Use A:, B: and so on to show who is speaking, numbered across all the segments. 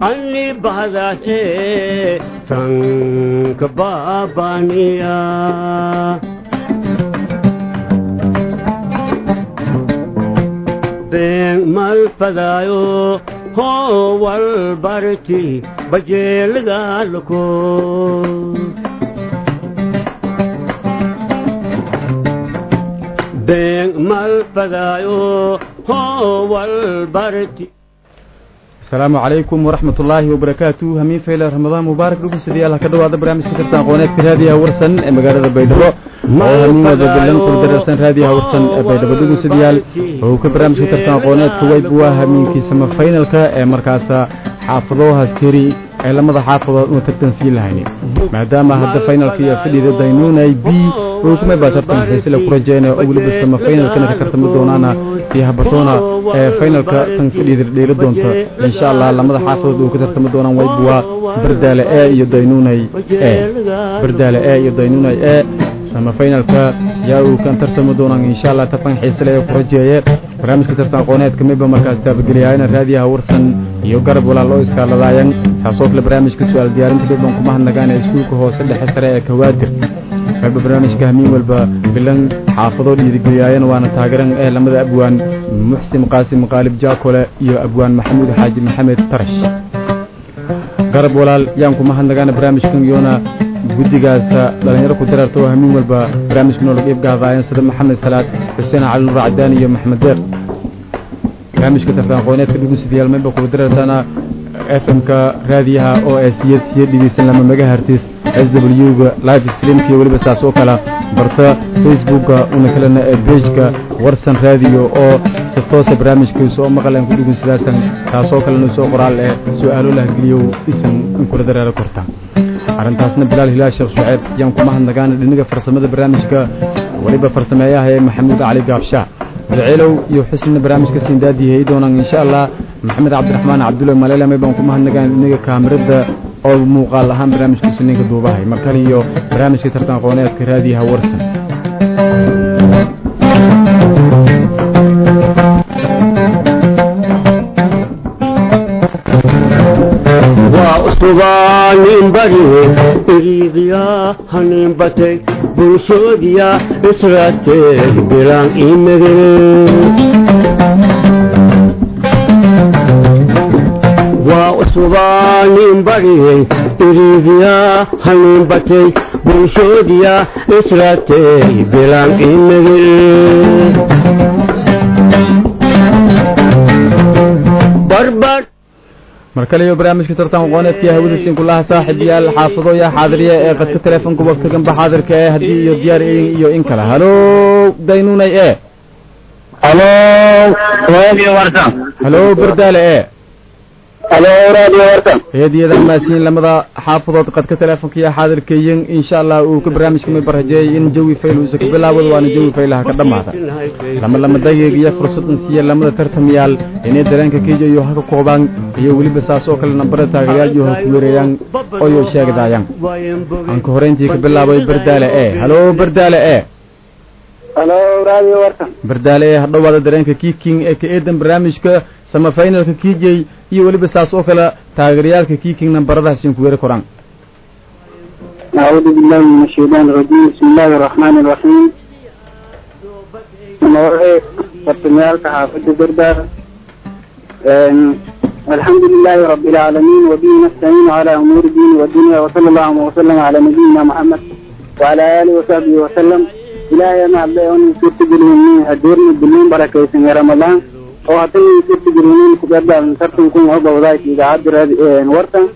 A: anni bahdaas ee tanka baabaniya been malfadaayo hoo walbarti bajeelagaalko been malfadaayo hoo walbarti
B: asalaamu calaykum waraxmat ullaahi wabarakaatu hamiin fayle ramadaan mubaarak dhugusadayaal ha ka dhawaada barnaamijka tartan aqooneedka raadiyaha warsan ee magaalada baydhabo oo hamiin wada bilan kula dararsan raadiyaha warsan ee baydhabo dhugusadayaal oo ka barnaamijka tartan aqooneedka wayb waa hamiinkii sama faynalka ee markaasa xaafado haskeri ee lamada xaafadood una tartan sii lahaynin maadaama hadda faynalka iyo fadhida daynuunay b oo kumay baa tartan xiisile ku rajeyna oo weliba sama faynalkana ka tartami doonaana iyo habatoona ee faynalka tan fadhida dheeli doonta insha allah lamada xaafadood uu ka tartami doonaan wayb waa bardaale e iyo daynuunay e bardaale e iyo daynuunay e sama faynalka yaa uu kan tartami doonaan insha allah tartan xiisile ee ku rajeeye barnaamijka tartan aqooneedka mayba markaas taabageliyaayana raadiyaha warsan iyo garab walaal oo iskaaladaayan saasoo kale barnaamijka su-aal diyaarinta dhibban kuma hadnagaan ee iskuulka hoose dhexe sare ee kawaadir mayba barnaamijka hamiin walba bilan xaafadoo dhiirigeliyaayana waana taageeran ee lamada abwaan muxsin qaasim qaalib jaakole iyo abwaan maxamuud xaaji maxamed tarash garab walaal yaan kuma hadnagaana barnaamijkan yoona guddigaas dhalinyaro ku dararta oo hamiin walba barnaamijka noolag iibgaadaayan sida maxamed salaad xuseen cali nuur cadaani iyo maxmed deeq barnaamijka tartan aqooneedka dhugusidayaal mayba kula darartana f m-ka raadiyaha oo ee siyad siyad dhigeysan lama maga hartis s w ga live streamka iyo weliba saas oo kale barta facebookka una kalena ee bejka warsan raadiyo oo si toosa barnaamijkiisa oo maqalan ku dhugunsidaasan taasoo kalena soo qoraal ee su-aalo lahgeliyo isan in kula dareero korta arrintaasna bilaal hilaal sheekh shuceeb yaan kuma hadnagaana dhiniga farsamada barnaamijka weliba farsameeyaha ee maxamuud cali gaabshaa madaceelow iyo xusnina barnaamijka siindaadiyay doonaan insha allah maxamed cabdiraxmaan cabdulle maleelamay baan kuma hadnagaan dhiniga kaamirada oo muuqaal ahaan barnaamijkiisu ninka duubahay mar kale iyo barnaamijka tartan aqooneedka raadiyaha warsan
A: suganin bariye iriidiya hanin batay bulshoodiya israateeg bilaan imege waa suganin bariye iriidiya hanin batay bulshoodiya israateeg bilaan imege barbar
B: mar kale iyo barnaamijka tartan aqooneedka hawada siinkulaha saaxib yaal xaafado yaa xaadiriya ee qadka teleefonka waqtiganba xaadirka ee haddii iyo diyaar iyo in kale halo daynuunay e
C: halo radio warsan
B: halo bardaale e
C: halo radio warsan
B: heediyadan maasiin lamada xaafadood qadka teleefonka iyo xaadirkayin insha allah uu ka barnaamijka may barajeeyay in jawi fayl uusa ka bilaawado waana jawi faylaha ka dhammaada lama lama dageeg iyo fursadan siiya lamada tartamayaal inay dareenka kenya iyo haka koobaan iyo weliba saas oo kale nambara taagayaal iyo ha ku weerayaan oyo sheegdaayaan aan ka horeyntii ka bilaabay bardaale e halo bardaale e
C: halo radio warsan
B: bardaale e hadhowaada dareenka kiiking ee ka eedan barnaamijka sama faynalka kiijey iyo weliba saas oo kale taageerayaalka kiiking nambaradahasin ku weeri koraan
C: أعوذ بالله من الشيطان الرجيم بسم الله الرحمن الرحيم نوعي برتميال كحافظ بردار الحمد لله رب العالمين وبه نستعين على أمور الدين والدنيا وصلى الله وسلم على نبينا محمد وعلى آله وصحبه وسلم إلهي ما عبده أن يسرت جلهمين هدورني بالمين بركة يا رمضان oo haddana sirta jirinin kubadaan tartankun oo bawdaay idaacadda wartan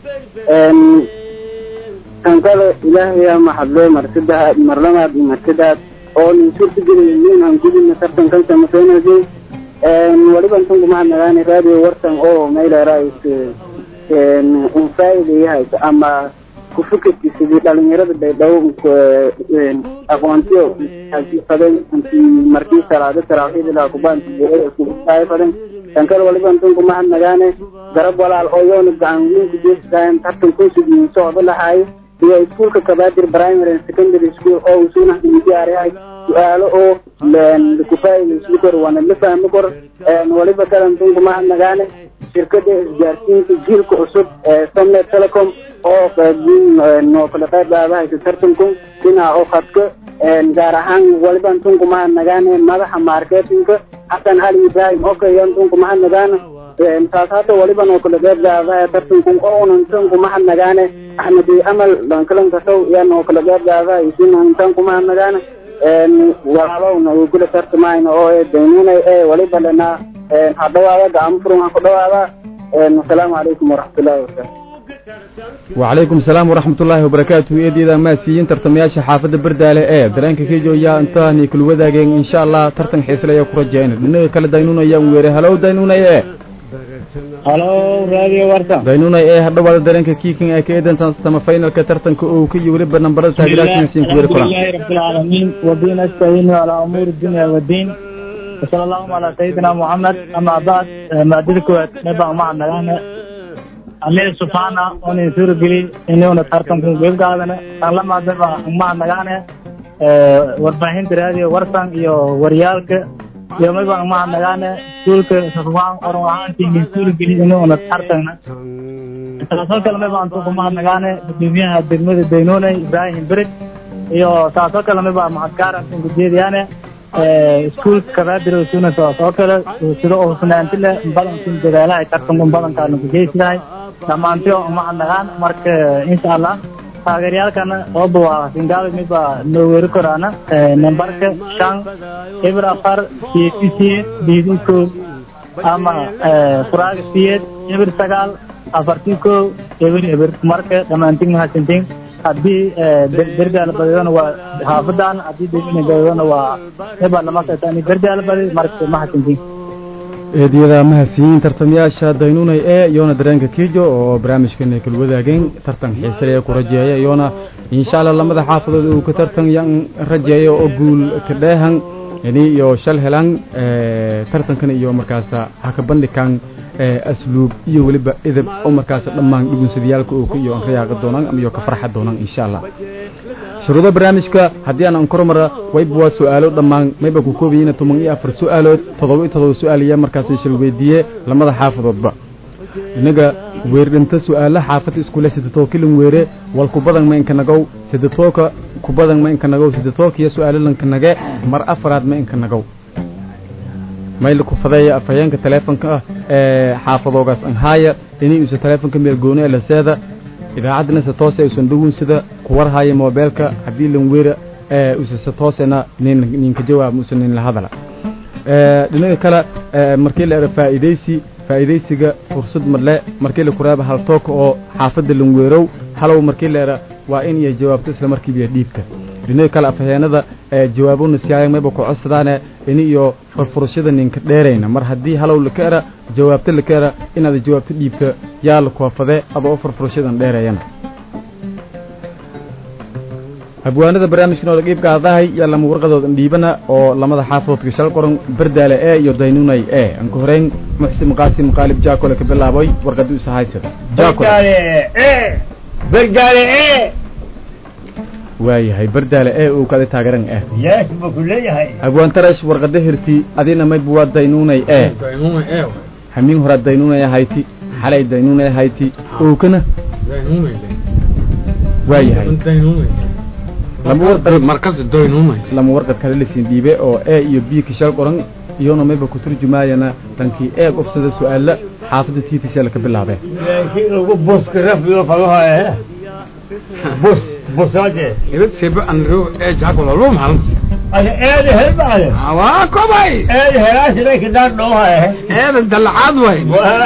C: kan kale ilaahay maxadle marsidaha marlamaad iyo marsidaad oo nin sirta jirinin aan gudina tartankan samasaynaysay waliba intan kumahadnagaani radio wartan oo mayleerays unfaa'idayahay ama kufikirki sidii dhalinyarada baydhabo aqoontiyo hasiifaden intii markii salaado taraaxiidilaa kubaantifaden kan kale waliba intan kumahadnagaane garab walaal oo yoona gacanweynku jeestaan tartankoosugii socdo lahaayo iyo iskuolka kabaadir primary and secondary school oo usuna diyaariyahay su-aalo oo kufaa'idaysli kor waana la fahmi kor waliba kale intan kumahadnagaane shirkada isgaarsiinta jiilka cusub ee somnet telecom oo qaybin noo kala qayb qaadahaysa tartanku dhinaca oo khadka gaar ahaan waliban tunku mahad nagaane madaxa marketinka xasan ali ibrahim okayan tunku mahad nagaane taas hadda waliban oo kala qayb qaadahaya tartanku oonan tunku mahad nagaane axmed amal lankalankasow yan oo kala qayb qaadahaya isinan tunku mahad nagaane walaalowna uu kula tartamayna oo daynunay ee waliba lena hadhawaada gacmo furan aan ku dhawaada asalaamu calaykum waraxmatullahi wabarakatu
B: وعليكم السلام ورحمة الله وبركاته إيدي إذا ما سيين ترتمياش حافظ بردالة إيه درانك كيجو يا انتهني كل وداقين إن شاء الله ترتن حيسلا يا كرجين لأنه كلا دينونا يا ويري هلو دينونا إيه
D: halo raadiyo warta
B: دينونا إيه هذا بعد درانك كيكين إيه كيدن سما فاينل كترتن كو كي يورب نمبر تاجرات نسين كبير
D: الحمد
B: كلام
D: لله رب العالمين ودين نستعين على امور الدنيا والدين وصلى الله على سيدنا محمد اما بعد ما ادرك نبا مع نغانا الله سبحانه وني سور بلي انه ترتم كن غيب قادنا الله ما دبا مع نغانا warbaahinta raadiyo warsan iyo waryaalka iyo maba ma nagaane suulka safwaan oran ahaantii suul geli inuuna tartagna taasoo kale maba aan ku mahadnagaane gudoomiyaha degmada daynoone ibraahim berig iyo taasoo kale maba mahadgaaran ujeediyaane iskuulka kabaadiro suna taasoo kale sida oo sunaantile badankin dadaalaha tartan badankaana kujeysidahay dhammaantiyo mahadnagaan marka insha allah taageeryaalkana ooba waa singaal miba noo weeri koraana nambarka shan eber afar siyeed siyeed biidi kow ama furaaga siyeed eber sagaal afartii kow eber eber marka dhammaantiin mahadsantiin haddii berdaala badidona waa xaafadan haddii degina badidona waa miba lama kaitani berdaala badid marka mahadsantiin
B: eediyada mahadsiyiin tartamayaasha daynunay ee iyoona dareenka kiijo oo barnaamijkan ay kala wadaageen tartan xiisalaya ku rajeeya iyoona insha allah lamada xaafadood uu ka tartan yan rajeeyo oo guul ka dheehan ini iyo shal helan tartankan iyo markaas ha ka bandhigaan asluub iyo weliba edeb oo markaas dhammaan dhugunsadayaalka uu iyo aan rayaaqa doonaan ama iyo ka farxa doonaan insha allah shuruudo barnaamijka haddii aan ankormara wayba waa su-aalo dhammaan mayba ku koobayiina toban iyo afar su-aalood toddoba iyo toddoba su-aal iyo markaas shal weydiiye lamada xaafadoodba inaga weerdhinta su-aalo xaafada iskule sidetoo kilin weere wal kubadan ma inka nagow sidetooka kubadan ma inka nagow sidetooka iyo su-aalo lanka nage mar afaraad ma inka nagow mayl ku fadeeya afhayeenka taleefonka ah ee xaafadoogaas anhaaya inay uusa taleefonka meel gooni ee laseeda idaacadana se toose usan dhawin sida kuwarhaya moobeelka haddii lan weera usa se toosena nin ninka jawaab usan nin la hadala dhinaga kale markii la era faa'iidaysi faa'iidaysiga fursad madle markii la kuraaba hal tooka oo xaafadda lan weerow halow markii la era waa in iyo jawaabto isla markiiba dhiibta dhinaga kale afhayeenada jawaabona siyaaya mayba ku codsadaane ini iyo furfurashada ninka dheerayna mar haddii halow laka era jawaabto laka era inaad jawaabto dhiibta yaa la koofade adoo furfurashadan dheerayana abwaanada barnaamijkan oo la qiib qaadahay yaa lama warqadoodan dhiibana oo lamada xaafadoodka shal qoran berdaale e iyo daynunay e aan ka horeyn muxsin qaasim qaalib jaakole ka bilaabay warqadii usa haysada
A: berdaale e
B: waayahay berdaale e uu kada taageran eh
A: yees ma ku leeyahay
B: abwaan tarash warqada hirti adina mayba waa daynunay e
E: daynuma eew
B: hamiin horaa daynunay ahayti xalay daynunay ahayti ookana
E: daynumay
B: waayahay
E: daynumay
B: lama warqad
E: markas daynumay
B: lama warqad kale lasiin dhiibe oo e iyo b ka shal qoran iyona mayba ku turjumaayana tankii eeg obsada su-aala xaafadda tiitisa laka bilaabe
A: laakiin ugu buska rafiyo falaha eh bus busaje
E: ibad sebe anro ee jaakol albo maxal
A: ada eeda helbaade
E: waa kobay
A: eeda helaasina kidaan dhooha eh
E: eedan dalacaad way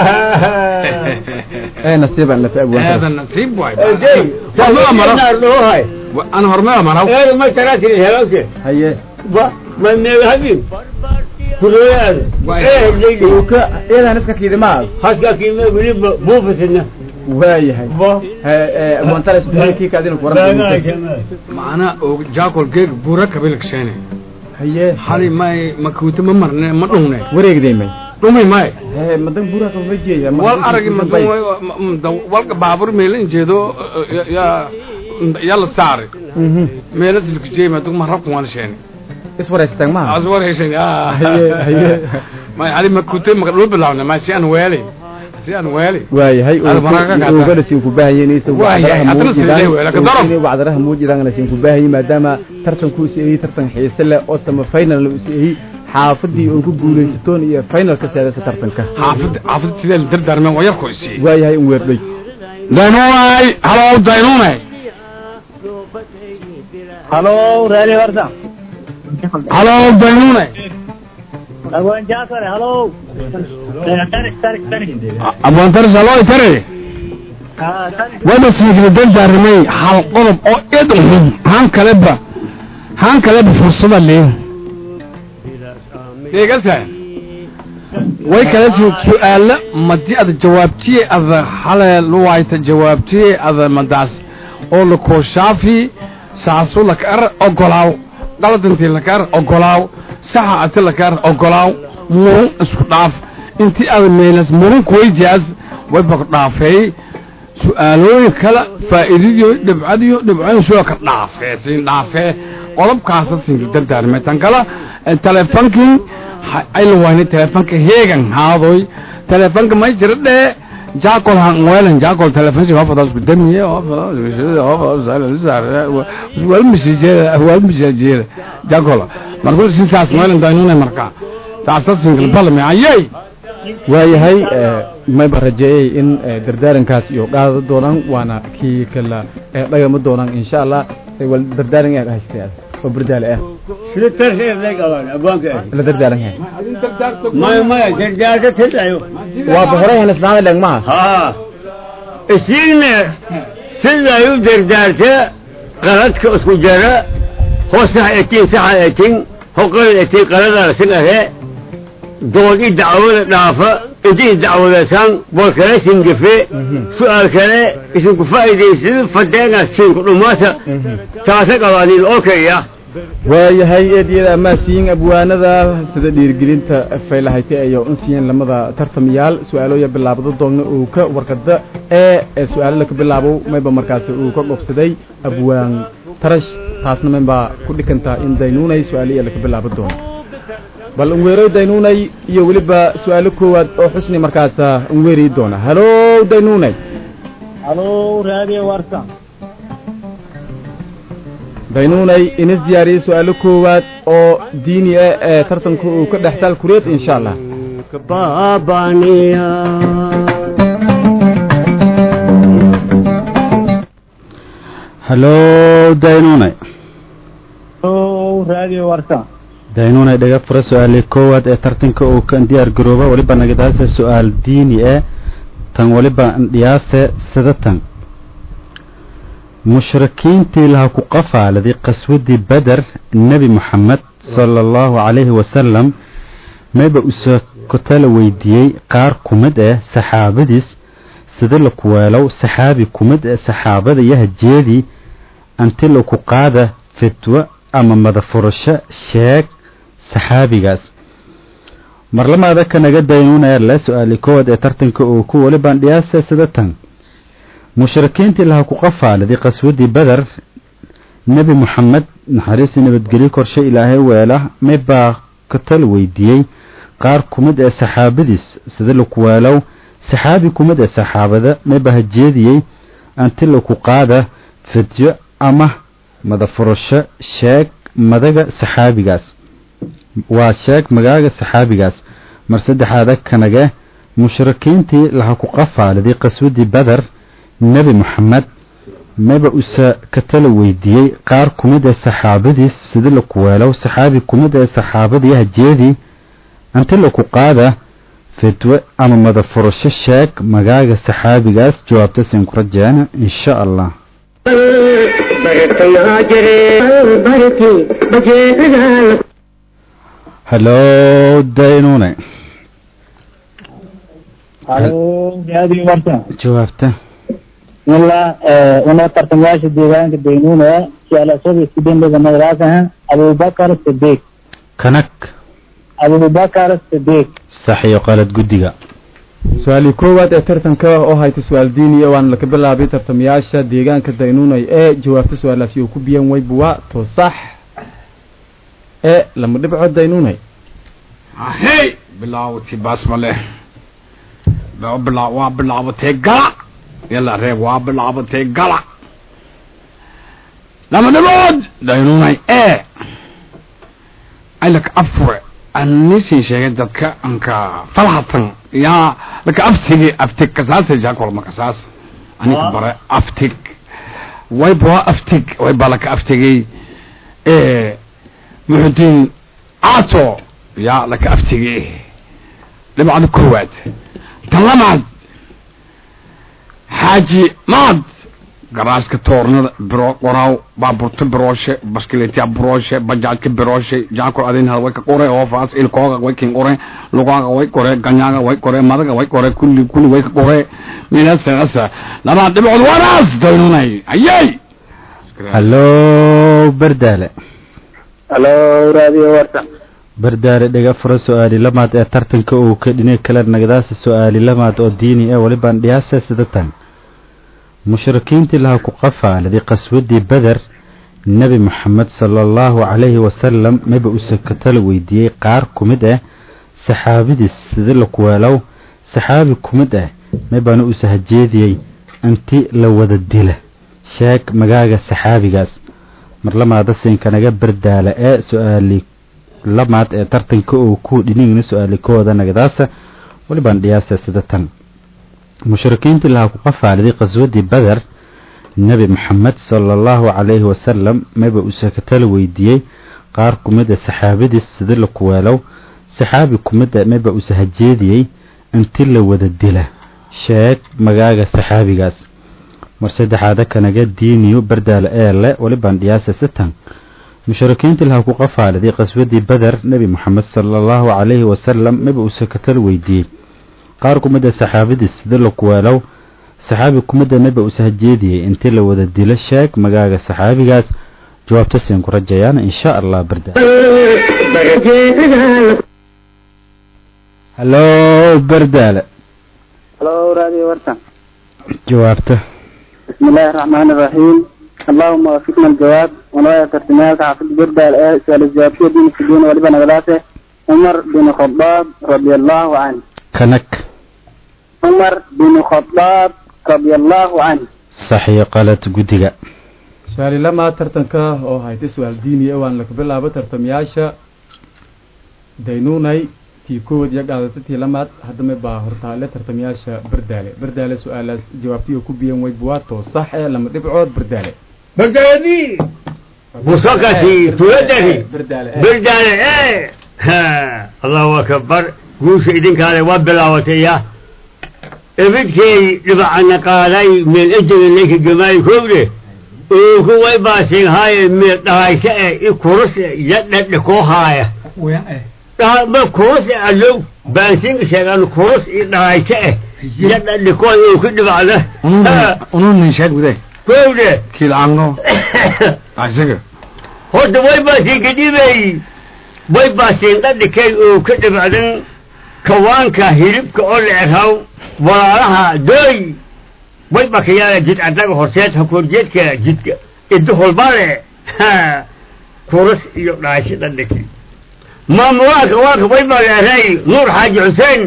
B: ee nasiiban lafa abwaan
E: eedan
B: tarash
E: nasiib way
A: Ejey,
E: hormada maro
A: kidaan dhoohay
E: ana hormada maro
A: eeda ma tarakin helawse
B: haye
A: ba ma neega habib kulooyaada
E: Waay.
A: ee leyli
B: ka iyadan iska kiidimaa
A: haska kiime wili buufisina
B: waayahay
A: ba
B: abwaan tarash kii kaadina ku waran
E: macna oo jaakol geeg buura kabil kashene
B: haye
E: hali may makuuta ma marne ma dhungne
B: wareegdeymay
E: dhumay may
B: hee madan buura ka wajeeya
E: wal aragi madun walka baabur meelin jeedo ya yalla saari meela silka jeema dug ma rabku wan sheeni
B: iswareystaan maaha
E: aswar heshen
B: haye haye
E: may hali makuuta ma dhul bilawna ma si aan weelay si aan weeli
B: waayahay
E: Ada maraka kata.
B: ugana siin ku baahayeenaysa
E: Waayahay, haddana sidee weela ka daro.
B: wacdaraha muujidaan siin ku baahayay maadaama tartanku uu siiyay tartan xiise leh oo sama final uu siiyay xaafadii oo ku guuleysatoon iyo finalka saadasa tartanka
E: xaafad xaafad sidee la dardaarmeen waa yarku isii
B: waayahay in weerdhay
E: daynuunay halow daynuunay
D: halo raali warta
E: halow daynuunay
D: abwan jaafar halo tarik tarik tarik
E: abwantaris haloo itare
D: ah tarik
E: wada siigla dardaarmay hal qodob oo id uhun haan kaleba haan kaleba fursada leen deegasa way kala sii su-aalo madi ada jawaabtiye ada hale luwayta jawaabtiye ada madaas oo la kooshaafi saasu laka ar ogolaaw qaladantii laka ar ogolaaw saxa ati laka ar ogolaaw murun isku dhaaf intii ada meelas murun kuwayjaas way bak dhaafeey su-aalooyin kale faa'iidadiyo dhibcadiyo dhibcoyin soo ka dhaafee siin dhaafee qodobkaasa siin dardaarmay tan kale eh, teleefonkii ha- ay la waynay teleefonka heegan haadoy teleefonka may jira dhee jaakol han weelan jaakol telefonsi hofadaas ku damiye wal misijeeda wal misijeeda jaakol markuu sisaas weelan daynuna marka taasa single balme ayay
B: waayahay eh, mayba rajeeyey in eh, dardaarankaas iyo qaada doonaan waana kii kala eh, dhagama doonaan insha allah Eh, wal dardaaran yaad haystay oo burdaale ah
A: sida tarxeer leg awan abwaanka ah
B: la dardaaran yahay
A: maya maya gargaarka tidayo
B: waa boqorayan isnaada leeg maha
A: haa isiigna siday u dardaarta qaladka isku jara hoo sax etin saxa etin ho qalad etin qaladana sin ahe dood i dacwada dhaafa intii dacwadasaan bol kale singafe su'aal kale isinku faa'iidaysada fadeena sinku dhumaata taasa qabaaniin okaya
B: waayahay eedyada amaasiyin abwaanada sida dhiirigelinta faylahayte ayo unsiyen lamada tartamayaal su-aalooya bilaabdo doogna uu ka warqada ee ee su-aalo laka bilaabo mayba markaasi uu ka dhobsaday abwaan tarash taasna maybaa ku dhikantaa in daynuunay su-aaliya laka bilaabo doono bal unweeroy daynuunay iyo weliba su-aalo koowaad oo xusni markaasa unweeri doona halo daynuunay
D: halo raali warta
B: daynuunay inis diyaariyey su-aalo koowaad oo diini ah ee tartanka uu ka dhextaal kureed insha allah
A: baabaniya
F: halo daynune
D: halo raali warta
F: daynune dhaga fura su-aalii koowaad ee tartanka uu ka diyaar garooba weliba nagadaase su-aal diini eh tan weliba dhiyaase sidatan mushrikiintii laha ku qafaaladay qaswadii beder nebi moxamed sala allahu calayhi wasalam mayba usoo kotala weydiiyey qaar ku mid ah saxaabadiis sida lakuweelow saxaabi ku mid ah saxaabada yahajeedii anti laku qaada fitwo ama madafurasho sheeg saxaabigaas marlamaada kanaga daynuunaya la su-aali koowaad ee tartanka uu ku weli bandhiyaase sida tan mushrikiintii laha ku qafaaladay qaswadii beder nebi moxamed naxariisi nabadgelyo korshe ilaahay weela maybaa katal weydiiyey qaar ku mid ee saxaabadiis sida laku weelow saxaabi ku mid ee saxaabada maybaa hajeediyey anti laku qaada fidyo ama madafurasho sheeg madaga saxaabigaas waa sheeg magaaga saxaabigaas mar saddexaada kanage mushrikiintii laha ku qafaaliday qaswadii beder nebi moxamed maba usa katala weydiiyey qaar ku mid ee saxaabadiis sida laku weelow saxaabi ku mid ee saxaabadii hajeedii anti laku qaada fidwe ama madafurasho sheeg magaaga saxaabigaas jawaabta siin ku rajeena insha allah halo daynune
D: halo raali warta
F: jawaabta
D: wala una tartamayaasha deegaanka daynuuna su-aalasada studendada madrasaha abubakar sidiq
F: kanag
D: abubakar sidiq
F: sax iyo qalad guddiga
B: su-aalii koowaad ee tartanka oo hayta su-aal diiniya waana laka bilaabay tartamayaasha deegaanka daynuunay ee jawaabta su-aalaasi uu ku biyan waybuwa to sax ee lama dhibco daynuunay
E: ahey bilaawti basmale waa bilaabatay gala yalla reeb waa bilaabatay gala lama dhibood daynunay ee alaka afure anisin sheegay dadka anka falhatan yaa laka aftigi aftig kasaasa jaakolma kasaas anika bare aftig wayba waa aftig wayba laka aftigay ee muxudiin aato yaa laka aftigay dhibcada koowaad tan lamaad xaaji maad garaaska toornada biro qoraaw baaburta birooshe baskiletiya birooshe bajaajka birooshe jaakol adinhada way ka qore oofaas ilkooga way kin qore lugaaga way qore ganyaaga way qore madaga way qore kulli kulli way ka qore minasasa labaad dhibcood wanaas daynunay ayay
F: hallo bardaale
C: halo raadiyo warta
F: bardaale dhega fura su-aali lamaad ee tartanka uu ka dhinay kala nagdaasa su-aali lamaad oo diini ee walibaan dhiyaasa sida tan mushrikiintii laha ku qafaaladii qaswadii beder nebi moxamed sala allahu calayhi wasalam maba use katala weydiiyey qaar ku mid ah saxaabadiis sida la kuweelow saxaabi ku mid ah mabana use hajeediyey inti la wada dila sheeg magaaga saxaabigaas mar lamaada siinkanaga bardaala ee su-aali lamaad ee tartanka oo ku dhinigna su-aali kooda nagdaasa walibaan dhiyaasa sida tan mushrikiintii lahaa ku qafaaliday qaswadii beder nebi moxamed sala allahu calayhi wasalam maba use katala weydiiyey qaar ku mid a saxaabadiis sida la kuweelow saxaabi ku mid a maba use hajeediyey inti la wada dila sheeg magaaga saxaabigaas mar saddexaada kanaga diiniyo bardaala eele walibaan dhiyaasa sitan mushrikiintii lahaa ku qafaaliday qaswadii beder nebi moxamed sala allahu calayhi wasalam maba use katala weydiiyey qaar ku mid a saxaabadiis sida la kuweelow saxaabi ku mid a maba use hajeediyey intii la wada dilo sheeg magaaga saxaabigaas jawaabta siin ku rajayaana insha allah bardaal hallo bardaale
C: halo raadiyo warta
F: jawaabta
C: بسم الله الرحمن الرحيم اللهم وفقنا الجواب ونويا ترتمالك حافظ بردال ايه سؤال الجوابية دين السجون ولبن غلاته عمر بن الخطاب رضي الله عنه
F: kanag
C: عمر بن الخطاب رضي الله عنه
F: saxiyo qalad guddiga
B: su-aali lamaad tartanka oo haytay su-aal diiniya waan laga bilaabo tartamayaasha daynuunay tii kowaad iyo qaadata tii lamaad haddama baa hortaale tartamayaasha bardaale bardaale su-aalaas jawaabtii oo ku biyan way buwaato sax ee lama dhibcood bardaale
A: بردالي مسقتي تولدني
B: bardaale
A: بردالي ايه ها الله اكبر قوش ايدين كان وبلاوتي ابدكي لبعنا قالي من اجل انك جماعي كوبلي وهو باسين هاي من دايشة يكورس يدد لكو هاي ما كورس اللو باسين شغال كورس دايشة يدد لكو يكون بعده
E: ununin sheeg wade
A: كوبلي
E: kiilcaanno isaga
A: horta way baasiin kadhibay way baasiin dhadhikay oo ka dhibacdan kawaanka hilibka oo la erhaw walaalaha dooy way bakayaala jid adaga horseed hakoorjeedka jidka iddo holbale kuras iyo dhaashi dhadhiki maamulaha kawaanka way baa leeray nuur xaaji xuseen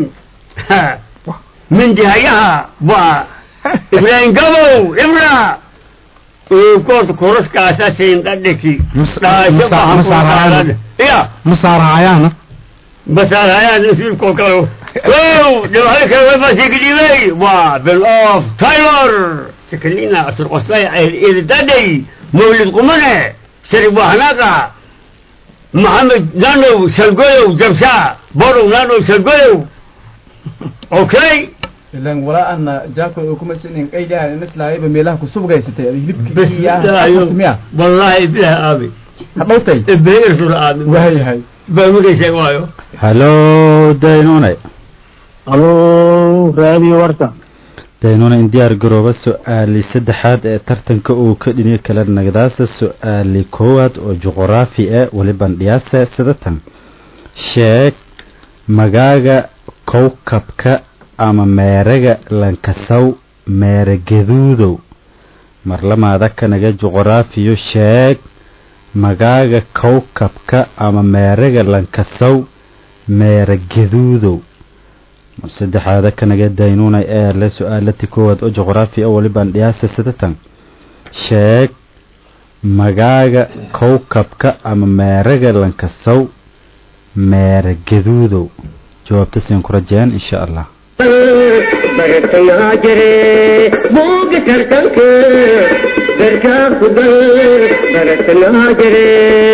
A: mindihayaha waa ibraahim gabow ibra koorta kuraskaasa siin dhadhiki
E: Mas-
A: dhaasho
E: masa-
A: bahan
E: masaarayaan.
A: ya
E: ma saarahayaana
A: masaarayaan nasiibkoo kale wow dhibaato kale way baasii kadhibay waa bill of taylor sakalina surqostay idadadhay mawlid qumane sharif waxnaaqa maxamed nanow shalgoyow jabsha borow nanow shalgoyow okay
B: ilan walaa ana jaako oo kuma sinin qaygaha inaslaayaba meelaha ku subgaysatay ada
A: بس
B: hilibka miya
A: والله بلا آمي
B: hadhowtay
A: بلا إرسل آمي
B: waayahay
A: بمكي شيء
F: hallo daynunay
D: halo raadiyo warta
F: daynuna in diyaar garooba su-aali saddexaad ee tartanka uu ka dhiniyo kala nagdaasa su-aali koowaad oo juquraafi ah weliban dhiyaasa sidatan sheeg magaaga kowkabka ama meeraga lankasaw meera gaduudow marlamaada kanaga juquraafiyo sheeg magaaga kowkabka ama meeraga lankasaw meera gaduudow mar saddexaada kanaga daynuunay ee le su-aalati koowaad oo juqraafi a walibaan dhiyaasa sadatan sheeg magaaga kowkabka ama meeraga lankasow meera gaduudow jawaabta siin ku rajeen insha allah
G: bartayaa jire buuga tartanka garkaa ku gal bartayaa jire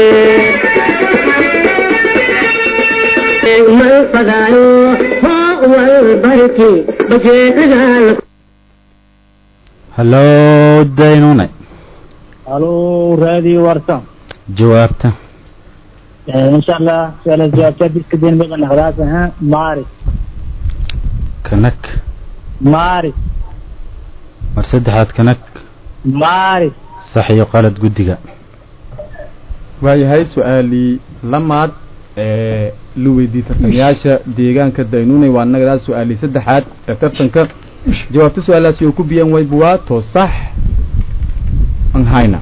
G: mal fadaayo hoo wal barki bajeedaal
F: hallo daynuunay
D: halo raadi warsan
F: jawaabta
D: insha allah su'aala jawaabta diska deen badan khalaas ha maaris
F: kanag
D: maaris
F: mar saddexaad kanag
D: maaris
F: sax iyo qalad guddiga
B: waayahay su-aalii lamaad ee la weydiiyey tartamayaasha deegaanka daynuunay waa nagadaas su-aalii saddexaad ee tartanka jawaabta su-aalaasi oo ku biyan wayba waa too sax aan hayna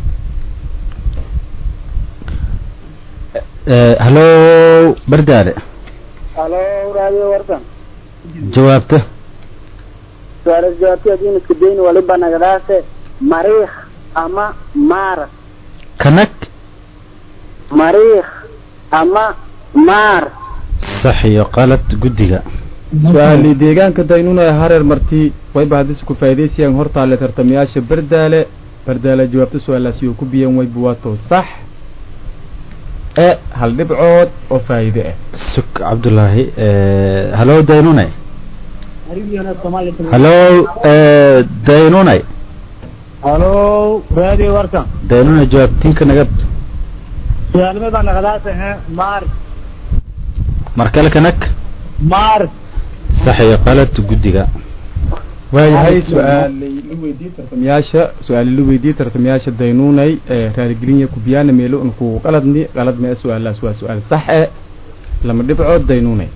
F: hallo bardaale
C: halo raadiyo warsan
F: jawaabta
C: su'aalas jawaabti adiin iska dayn waliba nagadaase mariikh ama maaras
F: kanag
C: mariikh ama maar
F: sax iyo qalad guddiga
B: su-aalii deegaanka daynuuna ee hareer marti wayba haddise ku faa'idaysayaan hortaale tartamayaasha bardaale bardaale jawaabta su-aalaasi oo ku biyan wayba waa too sax e hal dhibcood oo faa'iide ah
F: suk cabdulaahi hallo daynunay hallo daynunay
D: halo raadi warsan
F: daynunay jawaabtiinka naga
D: su'aalme baan khalaas ha maaris
F: mar kale kanag
D: maaris
F: sax iyo qalad guddiga
B: waayahay su-aalay la weydiiyey tartamayaasha su-aalay la weydiiyey tartamayaasha daynuunay ee raarigelinya kubiyaana meelo unku qaladni qalad mee su-aalaas waa su-aal sax e lama dhibcood daynuunay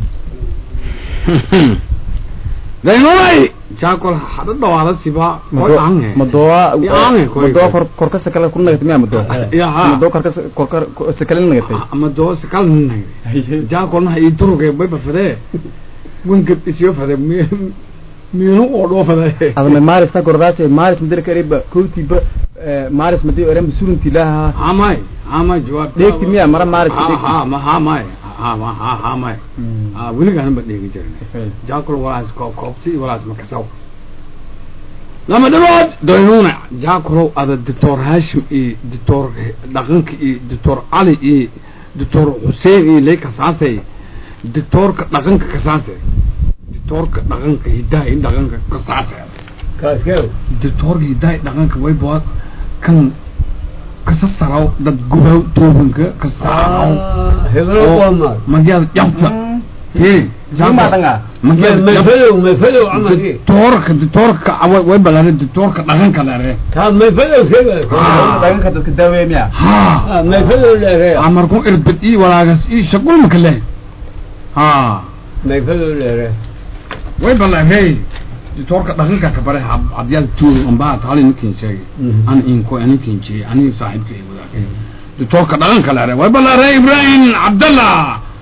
E: daynunay jaakol hadha dhawaada siba koy ange
B: madooa
E: Yaange, koy,
B: madooa
E: koy.
B: kor korka sakala ku nagatay miya madoo
E: Yaha.
B: madoo korka korka sakala nagatay
E: ama doo sakal nunay jaakolna ha ii duruge bayba fadee winkab isyo fade miinu oo dhoo fade
B: adama maaris ta gordaas maaris madira kariba kowtiba maaris madi oran surunti laha
E: hamay hamay jawaab
B: dheegti miya mara maaris dheegti
E: ha ma hamay ha ma ha hamay ha weligaan ba dheegi jirin jaakol walaas ko koobti walaas makasaw lama dhawaad daynuuna jaakolow ada doctor hashim iyo doctor dhaqanka iyo doctor cali iyo doctor xuseen iyo lay kasaasay doctorka dhaqanka kasaasay doctorka dhaqanka hidaha iyo dhaqanka kasaasay
A: kaaskew
E: doctorka hidaha iyo dhaqanka way bood kan kasa saraw dad gubaw toobanka kasaraw
A: heblo qomaad
E: magyaada jabta hee
B: Jumaadanga.
E: magyaada jabta
A: mayfadow mayfadow camalkii
E: doctorka doctorka way way balare doctorka dhaqanka dheere
A: kaa mayfadow sega
B: dhaganka dadka daaweeye miya
E: ha
A: mayfadow dheere
E: amarku irbad ii walaagas ii shaqul maka leh ha
A: mayfadow dheere
E: way balare doctorka dhaqanka ka bare hadyaad tuul amba taali ninkin sheegay an inko anikin jeey ani saaxiibkay wadaagay doctorka dhaqanka dheere way balare ibrahim cabdallah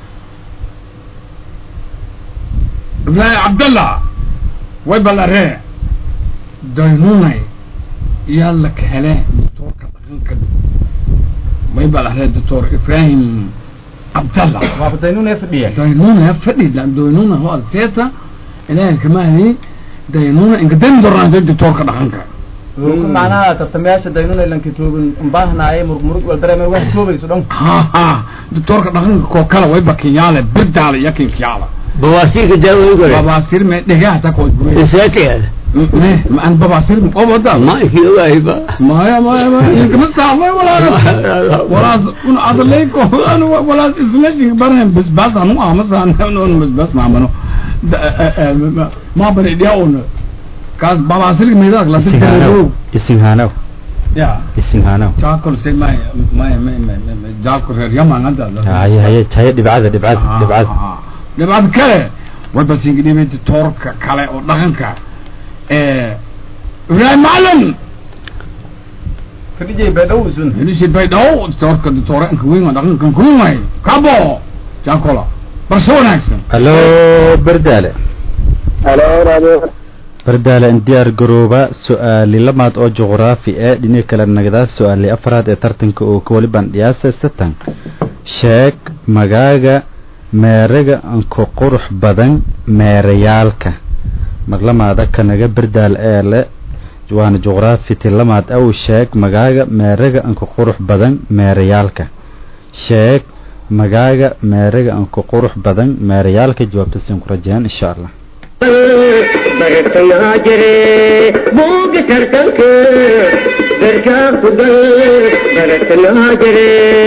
E: ibrahim cabdallah way balare daynunay yaa la kahele doctorka dhaqanka way balare doctor ibrahim cabdallah
B: waaba daynuuna fadhiya
E: daynuna fadhi daynuna ho seeta ilaahay kama hadi daynuna inka dan doraanta doctorka dhaqanka
B: Wuxuu macnaha tartamayaasha daynuuna ilan kitoobin umbaahnaayay murmurug wal dareemay wax toobayso dhan
E: ha ha doctorka dhaqanka koo kale way bakiyaale birdaale yakin kiyaala
A: bawaasiirka daawoy gore
E: babaasir me dhegaha ta koo gure
A: isaatiyaada
E: me ma an babaasir oo wada
A: ma ikii ogaahiba
E: maya maya maya inka masaafay walaas walaas un adalay ko anu walaas ismajin barhan bas bas anu amasan anu bas bas maamano ma bari dia un kaas babaasir meedak la
F: isinghaanow isinghaanow
E: ya
F: isinghaanow
E: jaakol se may may may may jaakol reer yaman hadda
F: haye haye haye dhibcada dhibcada dhibcada
E: dhibcad kale way basingidhibay doctorka kale oo dhaqanka ee ibrahim macalin
B: fadhijay baydhow isun
E: Hilisi baydhaw doctorka doctoranka weyn oo dhaqankan kuway kabo jaakola barso wanaagsan
F: hallo bardaale
C: halo radio
F: bardaale in diyaar garooba su-aali lamaad oo juqraafi ee dhinaca kale nagadaas su-aali afraad ee tartanka oo ka wali bandhiyaasa satan sheeg magaaga meeraga anku qurux badan meerayaalka marlamaada kanaga bardaal ee le waana juqraafi tilamaad aw sheeg magaaga meeraga anku qurux badan meerayaalka sheeg magaaga meeraga anku qurux badan meerayaalka jawaabta siin ku rajeen insha allah
G: bartayaa jire buuga tartanka garkaa ku gal bartayaa jire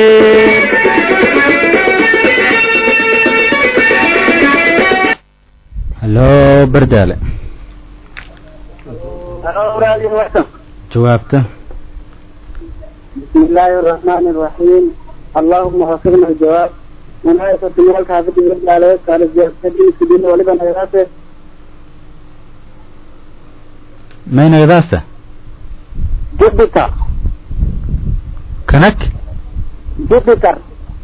F: halo bardaale
C: halo radio warsan
F: jawaabta
C: بسم الله الرحمن الرحيم اللهم وفقنا الجواب مناية تمالك حافظ الله عليه قال الجواب سبيل سبيل ولبا نغاسه
F: may nagadaasa
C: جبتر
F: kanag
C: جبتر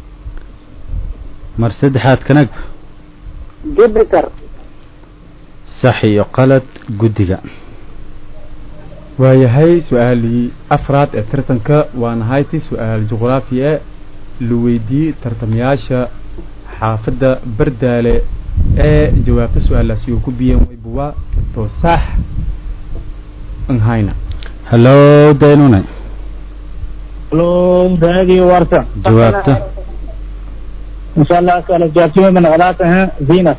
F: mar saddexaad kanag
C: جبتر
F: sax iyo qalad guddiga
B: waayahay su-aalii afraad ee tartanka waana hayti su-aal juqraafi e la weydiiyey tartamayaasha xaafadda bardaale ee jawaabta su-aalaasi uu ku biyeen waybuwa to sax nhayna
F: halo daynune
D: halo radio warsan
F: jawaabta
D: ان شاء الله اسال الجواب من غلاتها فينس